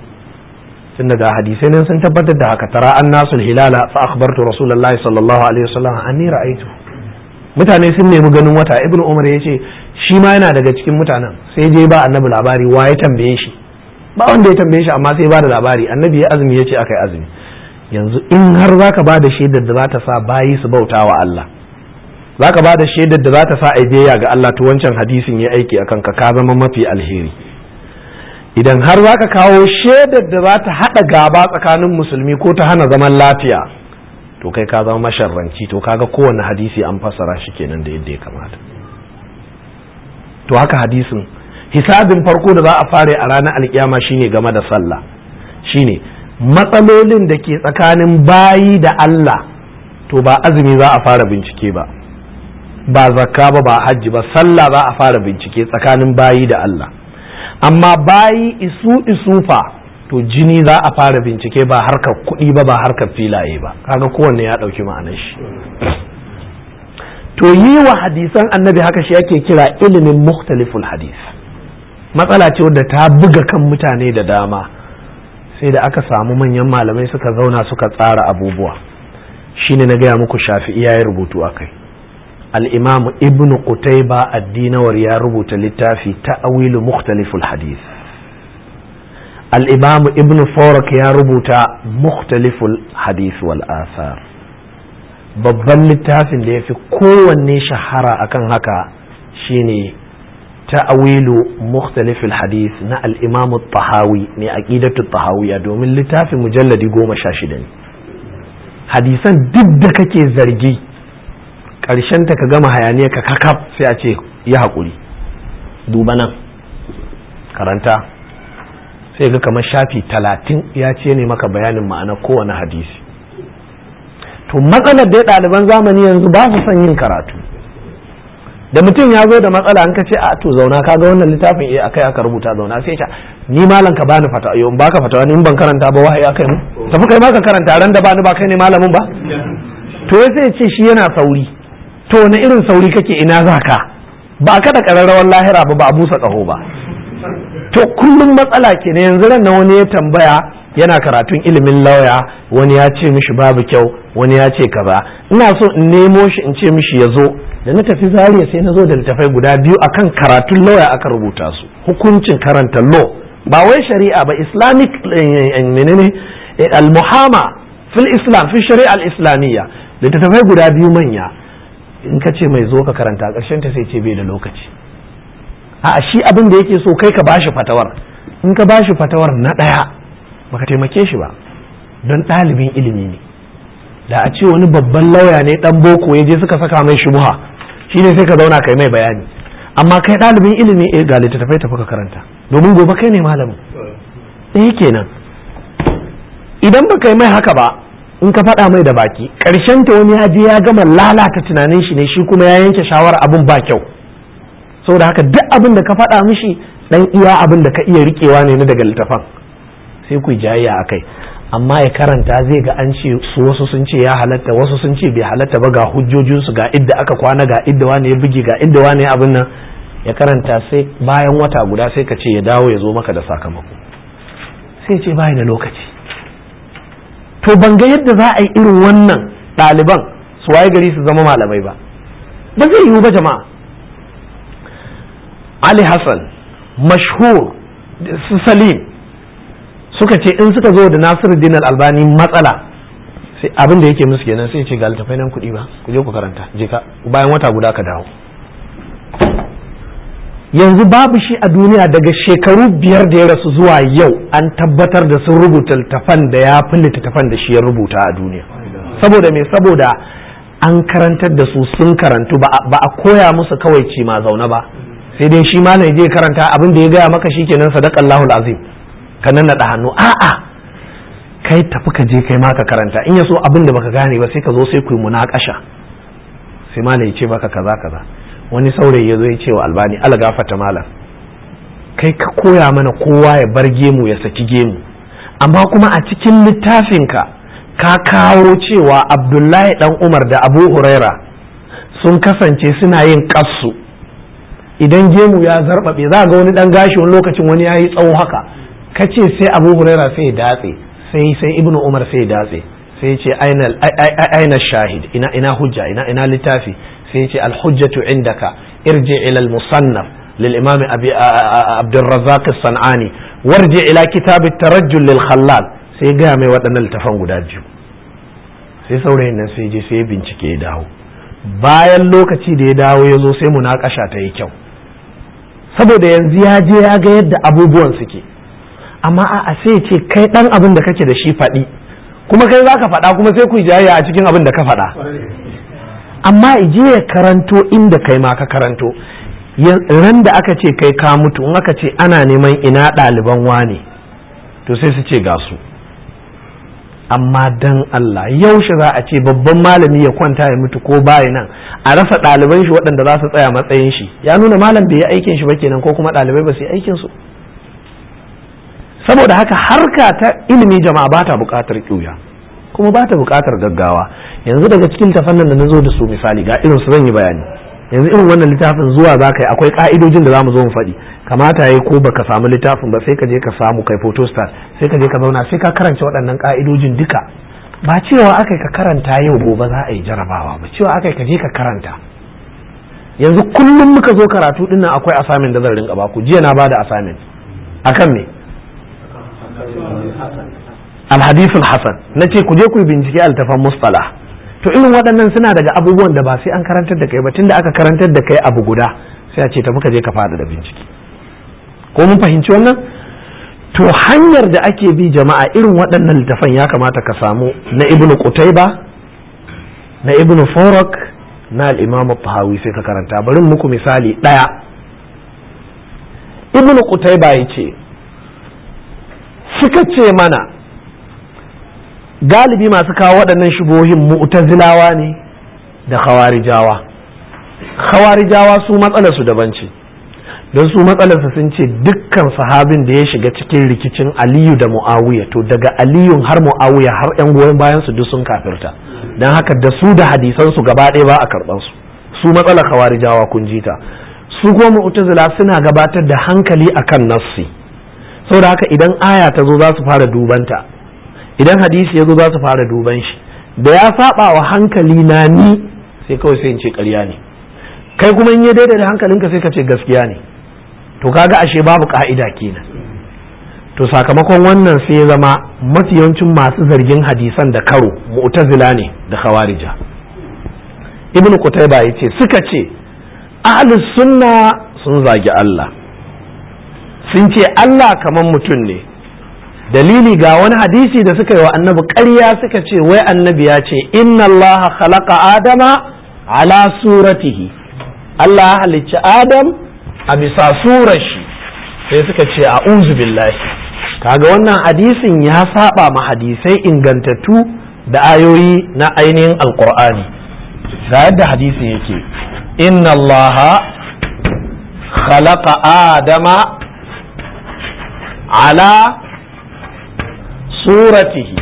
tun daga hadisai nan sun tabbatar da haka tara an nasul hilala fa akhbartu rasulullahi sallallahu alaihi wasallam anni ra'aytu mutane sun nemi ganin wata ibnu umar yace shi ma yana daga cikin mutanen sai je ba annabi labari wa ya tambaye shi ba wanda ya tambaye shi amma sai ba da labari annabi ya azumi yace akai azumi yanzu in har zaka ba da shaidar da za ta sa bayi su bauta wa Allah zaka ba da shaidar da za ta sa aibiya ga Allah to wancan hadisin ya aiki akan ka ka zama mafi alheri idan har za ka kawo shaidar da za ta haɗa gaba tsakanin musulmi ko ta hana zaman lafiya to kai ka zama masharranci to kaga kowane hadisi an fassara shi kenan da yadda ya kamata to haka hadisin hisabin farko da za a fare a ranar alkiyama shine game da sallah shine matsalolin da ke tsakanin bayi da Allah to ba azumi za a fara bincike ba ba zakka ba ba hajji ba sallah za a fara bincike tsakanin bayi da Allah amma bayi isu isu fa to jini za a fara bincike ba harkar kuɗi ba ba harkar filaye ba kaga kowanne ya ɗauki ma'anar shi to yi wa hadisan annabi haka shi ake kira ilimin mukhtaliful hadis matsala ce wadda ta buga kan mutane da dama sai da aka samu manyan malamai suka zauna suka tsara abubuwa shine na gaya muku shafi'i ya rubutu a kai الإمام ابن قتيبة الدينور يا ربط للتافي تأويل مختلف الحديث الإمام ابن فورك يا ربط مختلف الحديث والآثار babban littafin da ya fi kowanne shahara akan haka shine ta'awilu mukhtalifil hadith na al-imam tahawi ne aqidatu tahawiyya domin littafin mujalladi goma sha shida ne hadisan duk da kake zargi ta ka gama hayaniya ka kakaf sai a ce yi haƙuri duba nan karanta sai ga kamar shafi talatin ya ce ne maka bayanin ma'ana kowane hadisi to matsalar da ɗaliban zamani yanzu ba su son yin karatu da mutum ya zo da matsala an ka ce a to zauna ka ga wannan littafin eh akai aka rubuta zauna sai ce ni malam ka bani fata yau in baka fatawa ni in ban karanta ba wahayi akai mu tafi kai ma ka karanta ran da bani ba kai ne malamin ba to sai ce shi yana sauri to wani irin sauri kake ina za ka ba ka da ƙararrawar lahira ba ba a busa ƙaho ba to kullum matsala ke ne yanzu ran wani ya tambaya yana karatun ilimin lauya wani ya ce mishi babu kyau wani ya ce kaza ina so in nemo shi in ce mishi ya zo da na tafi zariya sai na zo da littafai guda biyu akan karatun lauya aka rubuta su hukuncin karanta law ba wai shari'a ba islamic menene al-muhama fil islam fi shari'a al-islamiyya littattafai guda biyu manya in ka ce mai zo ka karanta ƙarshen ta sai ce bai da lokaci a shi abin da yake so kai ka bashi fatawar in ka bashi fatawar na ɗaya baka taimake shi ba don ɗalibin ilimi ne da a ce wani babban lauya ne ɗan boko ya je suka saka mai shubuha shi ne sai ka zauna kai mai bayani amma kai ɗalibin ilimi eh ga littattafai tafi ka karanta domin gobe kai ne malamin ɗaya kenan idan ba kai mai haka ba in ka faɗa mai da baki ƙarshen ta wani ya je ya gama lalata tunanin shi ne shi kuma ya yanke shawara abin ba kyau saboda haka duk abin da ka faɗa mishi dan iya abin da ka iya riƙewa ne na daga littafan sai ku jayayya a kai amma ya karanta zai ga an ce su wasu sun ce ya halatta wasu sun ce bai halatta ba ga hujjojinsu ga idda aka kwana ga idda wani ya buge ga idda wani ya abin nan ya karanta sai bayan wata guda sai ka ce ya dawo ya zo maka da sakamako sai ce bai da lokaci to ban ga yadda za a yi irin wannan ɗaliban su waye gari su zama malamai ba ba zai yiwu ba jama'a Ali Hassan mashhur su Salim suka ce in suka zo da Nasiruddin Al-Albani matsala sai abin da yake musu kenan sai ce ga littafai nan kuɗi ba ku je ku karanta je ka bayan wata guda ka dawo yanzu babu shi a duniya daga shekaru biyar da ya rasu zuwa yau an tabbatar da sun rubuta littafan da ya fi littattafan da shi ya rubuta a duniya saboda me saboda an karantar da su sun karantu ba a koya musu kawai ci ma zaune ba sai dai shi malam je karanta abin da ya gaya maka shikenan sadaqallahul azim ka nan naɗa hannu a'a kai tafi ka je kai ma ka karanta in ya so abin da baka gane ba sai ka zo sai ku yi munakasha sai malam ya ce maka kaza kaza wani saurayi ya zo ya ce wa albani ala gafata malam kai ka koya mana kowa ya bar gemu ya saki gemu amma kuma a cikin littafinka ka kawo cewa abdullahi dan umar da abu huraira sun kasance suna yin kassu idan gemu ya zarbabe za ga wani dan gashi wani lokacin wani ya yi tsawo haka ka ce sai abu huraira sai ya datse sai sai ibnu umar sai ya datse sai ce aina shahid ina ina hujja ina ina littafi sai ce alhujjatu indaka irji ila al-musannaf للإمام أبي عبد الرزاق الصنعاني وارجع إلى كتاب الترجل للخلال sai gaya mai waɗannan littafan guda biyu sai saurayin nan sai je sai bincike ya dawo bayan lokaci da ya dawo ya zo sai munakasha ta yi kyau saboda yanzu ya je ya ga yadda abubuwan suke amma a sai ce kai ɗan abin da kake da shi faɗi kuma kai za ka faɗa kuma sai ku jayayya a cikin abin da ka faɗa amma ije ya karanto inda kai ma ka karanto ran da aka ce kai ka mutu in aka ce ana neman ina ɗaliban wane to sai su ce ga su amma dan Allah yaushe za a ce babban malami ya kwanta ya mutu ko baya nan a rasa ɗaliban shi waɗanda za su tsaya matsayin shi ya nuna malam bai yi aikin shi ba kenan ko kuma ɗalibai ba su yi aikin su saboda haka harka ta ilimi jama'a ba ta buƙatar ƙiuya kuma ba ta buƙatar gaggawa yanzu daga cikin tafannin da na zo da su misali ga irin su zan yi bayani yanzu irin wannan littafin zuwa za ka yi akwai ka'idojin da za mu zo mu faɗi kamata ya ko baka samu littafin ba sai ka je ka samu kai photostat sai ka je ka zauna sai ka karanta waɗannan ka'idojin duka ba cewa aka ka karanta yau gobe za a yi jarabawa ba cewa aka ka je ka karanta yanzu kullum muka zo karatu din nan akwai assignment da zan rinka baku jiya na bada assignment akan me alhadisul hasan na ce ku je ku yi bincike altafan mustalah to irin waɗannan suna daga abubuwan da ba sai an karantar da kai ba tunda aka karantar da kai abu guda sai a ce tafi ka je ka fada da bincike ko mun fahimci wannan to hanyar da ake bi jama'a irin waɗannan littafan ya kamata ka samu na ibnu qutayba na ibnu farak na al-imam tahawi sai ka karanta bari muku misali ɗaya ibnu qutayba yace suka ce mana galibi masu kawo waɗannan shubohin mu'tazilawa ne da khawarijawa khawarijawa su matsalarsu daban ce don su matsalarsa sun ce dukkan sahabin da ya shiga cikin rikicin aliyu da mu'awiya to daga aliyun har mu'awiya har yan goyon bayan su duk sun kafirta don haka da su da hadisan su gaba ɗaya ba a karɓan su su matsalar khawarijawa kun ji ta su kuma mu'tazila suna gabatar da hankali akan nassi saboda haka idan aya ta zo za su fara dubanta idan hadisi ya zo za su fara duban shi da ya saba wa hankali na ni sai kawai sai in ce ƙarya ne kai kuma in ya daidai da hankalinka sai ka ce gaskiya ne to kaga ashe babu ka'ida kenan to sakamakon wannan sai ya zama mafi yawancin masu zargin hadisan da karo mu'tazila ne da khawarija ibn qutayba yace suka ce ahlus sunna sun zagi Allah sun ce Allah kaman mutum ne dalili ga wani hadisi da suka yi wa annabi ƙarya suka ce wai annabi ya ce inna Allah khalaqa adama ala suratihi Allah halicci adam a bisa surar shi sai suka ce a billahi kaga wannan hadisin ya saba ma hadisai ingantattu da ayoyi na ainihin alkur'ani ga yadda hadisin yake inna allaha khalaqa adama ala suratihi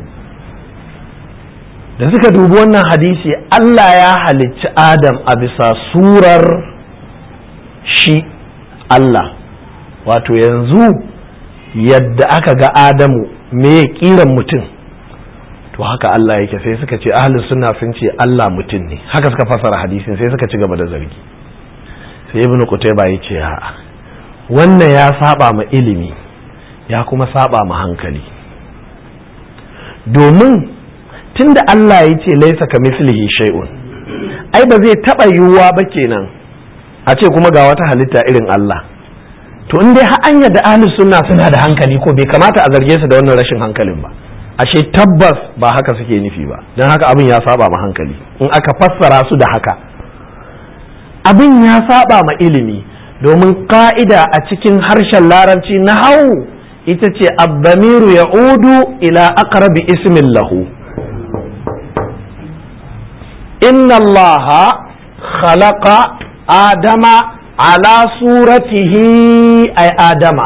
da suka dubi wannan hadisi Allah ya halicci Adam a bisa surar shi Allah wato yanzu yadda aka ga Adamu me kiran mutum to haka Allah yake sai suka ce ahlus sunna sun ce Allah mutum ne haka suka fasara hadisin sai suka ci gaba da zargi sai ibnu qutayba ya ce a'a wannan ya saba ma ilimi ya kuma saba ma hankali domin tunda Allah ya ce laisa ka mislihi shay'un ai ba zai taba yiwuwa ba kenan a ce kuma ga wata halitta irin Allah to in dai har an yadda ahli sunna suna da hankali ko bai kamata a zarge su da wannan rashin hankalin ba ashe tabbas ba haka suke nufi ba don haka abin ya saba ma hankali in aka fassara su da haka abin ya saba ma ilimi domin ka'ida a cikin harshen larabci na hau ita ce abbamiru ya udu ila aqrabi ismin lahu inna allaha khalaqa adama ala suratihi ay adama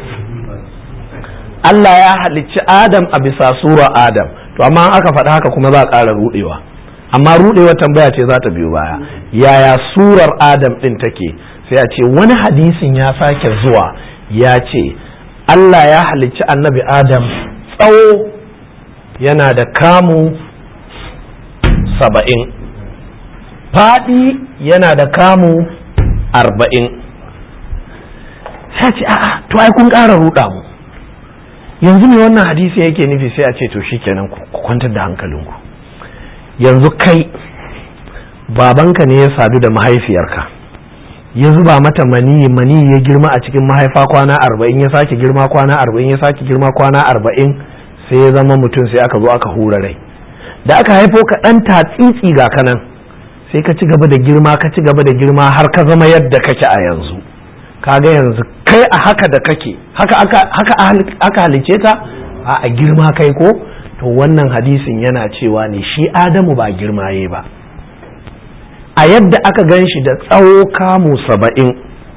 Allah ya halicci Adam a bisa sura Adam to amma aka faɗi haka kuma za a ƙara ruɗewa amma ruɗewa tambaya ce za ta biyo baya yaya surar Adam ɗin take sai a ce wani hadisin ya sake zuwa ya ce Allah ya halicci annabi Adam tsawo yana da kamu saba'in faɗi yana da kamu arba'in sai ce a'a to ai kun ƙara ruɗa mu yanzu me wannan hadisi yake nufi sai a ce to shikenan ku kwantar da hankalinku yanzu kai babanka ne ya sadu da mahaifiyarka ya zuba mata mani mani ya girma a cikin mahaifa kwana arba'in ya sake girma kwana arba'in ya sake girma kwana arba'in sai ya zama mutum sai aka zo aka hura rai da aka haifo ka ɗan tatsitsi ga kanan sai ka ci gaba da girma ka ci gaba da girma har ka zama yadda kake a yanzu kaga yanzu kai a haka da kake haka aka halice ka a girma kai ko to wannan hadisin yana cewa ne shi adamu ba girmaye ba a yadda aka gan shi da tsawo kamu saba'in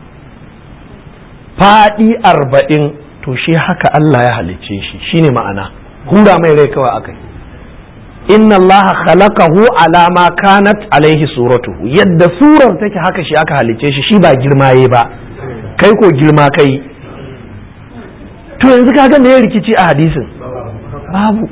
faɗi arba'in to shi haka Allah ya halicce shi shine ma'ana hura mai rai kawai aka yi inna Allah khalaqahu ala ma kanat alaihi suratuhu yadda surar take haka shi aka halicce shi shi ba girmaye ba kai ko girma kai to yanzu kaga me rikici a hadisin babu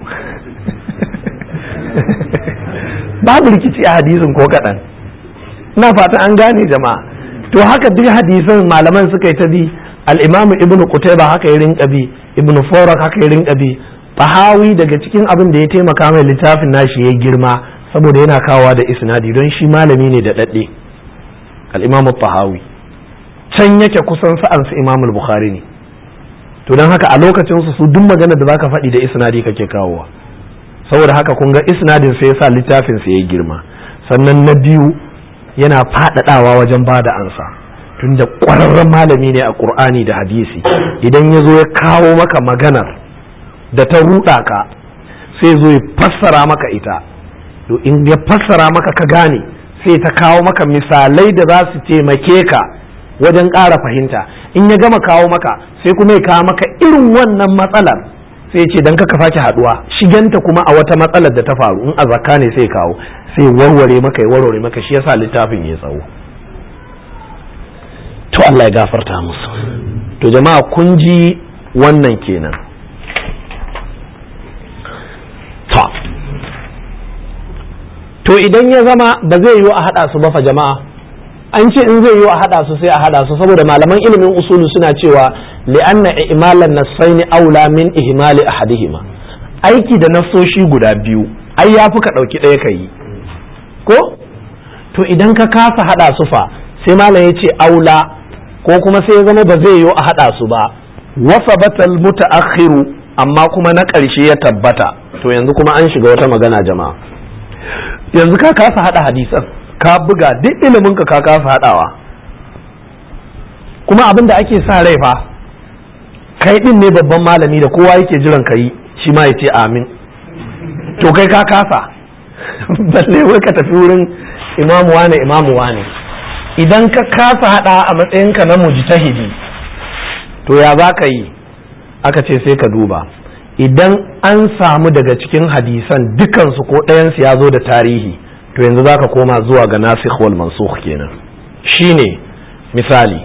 babu rikici a hadisin ko kaɗan ina fata an gane jama'a to haka duk hadisan malaman suka yi ta bi al-imamu ibnu qutayba haka ya rinka bi ibnu farak haka ya rinka bi fahawi daga cikin abin da ya taimaka mai littafin nashi ya girma saboda yana kawowa da isnadi don shi malami ne da daɗe al-imamu fahawi can yake kusan sa'an su Imam Bukhari ne to don haka a lokacin su su duk magana da zaka faɗi da isnadi kake kawowa saboda haka kun ga isnadin sai yasa littafin sa yayi girma sannan na biyu yana faɗaɗawa wajen ba da ansa tunda ƙwararren malami ne a Qur'ani da hadisi idan ya zo ya kawo maka maganar da ta ruɗa ka sai zo ya fassara maka ita to in ya fassara maka ka gane sai ta kawo maka misalai da za su taimake ka wajen ƙara fahimta in ya gama kawo maka sai kuma ya kawo maka irin wannan matsalar sai ce dan kaka sake haduwa shiganta kuma a wata matsalar da ta faru in a zakka ne sai kawo sai warware maka ya warware maka shi yasa littafin ya tsawo to Allah ya gafarta musu to jama'a kun ji wannan kenan to to idan ya zama ba zai yiwu a hada su ba fa jama'a an ce in zai yi a haɗa su sai a haɗa su saboda malaman ilimin usulu suna cewa li'anna ihmalan nassaini aula min ihmali ahadihima aiki da nassoshi guda biyu ai yafi ka ɗauki ɗaya ka yi ko to idan ka kasa haɗa su fa sai malam ya ce aula ko kuma sai ya zama ba zai yi a haɗa su ba wasa batal mutaakhiru amma kuma na ƙarshe ya tabbata to yanzu kuma an shiga wata magana jama'a yanzu ka kasa haɗa hadisan ka buga duk ilimin ka ka kasa haɗawa kuma abin da ake sa rai fa kai din ne babban malami da kowa yake jiran ka yi shi ma ya ce amin to kai ka kasa balle wai ka tafi wurin imamu wane imamu wane idan ka kasa hada a matsayinka na mujtahidi to ya za ka yi aka ce sai ka duba idan an samu daga cikin hadisan dukansu ko ɗayansu ya zo da tarihi to yanzu za ka koma zuwa ga nasikh wal mansukh kenan shine misali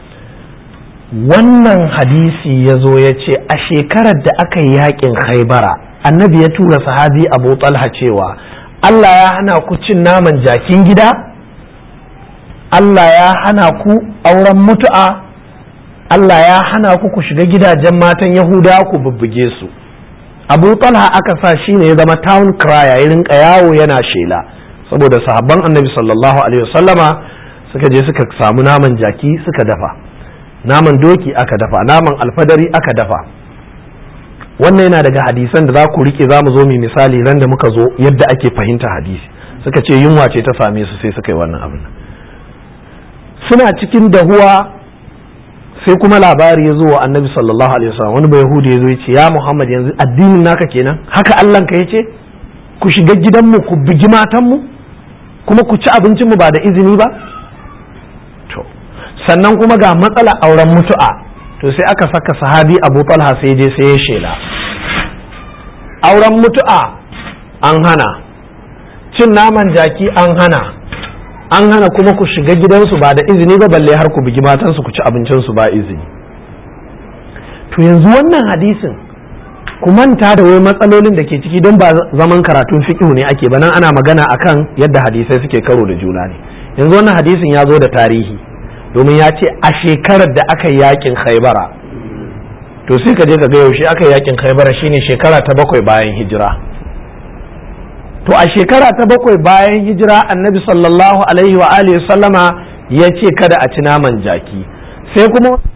wannan hadisi ya zo ya ce a shekarar da aka yi yakin haibara annabi ya tura sahabi abu talha cewa Allah ya hana ku cin naman jakin gida Allah ya hana ku auren mutu'a Allah ya hana ku ku shiga gidajen matan Yahuda ku bubbuge su Abu Talha aka sa shi ne ya zama town crier ya rinka yawo yana shela saboda sahabban annabi sallallahu alaihi wasallama suka je suka samu naman jaki suka dafa naman doki aka dafa naman alfadari aka dafa wannan yana daga hadisan da za ku rike za mu zo mai misali ran da muka zo yadda ake fahimta hadisi suka ce yunwa ce ta same su sai suka yi wannan abin suna cikin dahuwa sai kuma labari ya zo wa annabi sallallahu alaihi wasallam wani bai yahudi ya zo ya ce ya muhammad yanzu addinin naka kenan haka allah ka yace ku shiga gidanmu ku bugi matanmu kuma ku ci abincinmu ba da izini ba to sannan kuma ga matsala auren mutu'a to sai aka saka sahabi abu talha sai je sai ya shela auren mutu'a an hana cin naman jaki an hana an hana kuma ku shiga gidansu ba da izini ba balle har ku bugi matansu ku ci abincinsu ba izini to yanzu wannan hadisin ku manta da wai matsalolin da ke ciki don ba zaman karatun fiqhu ne ake ba nan ana magana akan yadda hadisai suke karo da juna ne yanzu wannan hadisin ya zo da tarihi domin ya ce a shekarar da aka yi yakin khaibara to sai ka je ka ga yaushe aka yi yakin khaibara shine shekara ta bakwai bayan hijira to a shekara ta bakwai bayan hijira annabi sallallahu alaihi wa alihi sallama ya ce kada a ci naman jaki sai kuma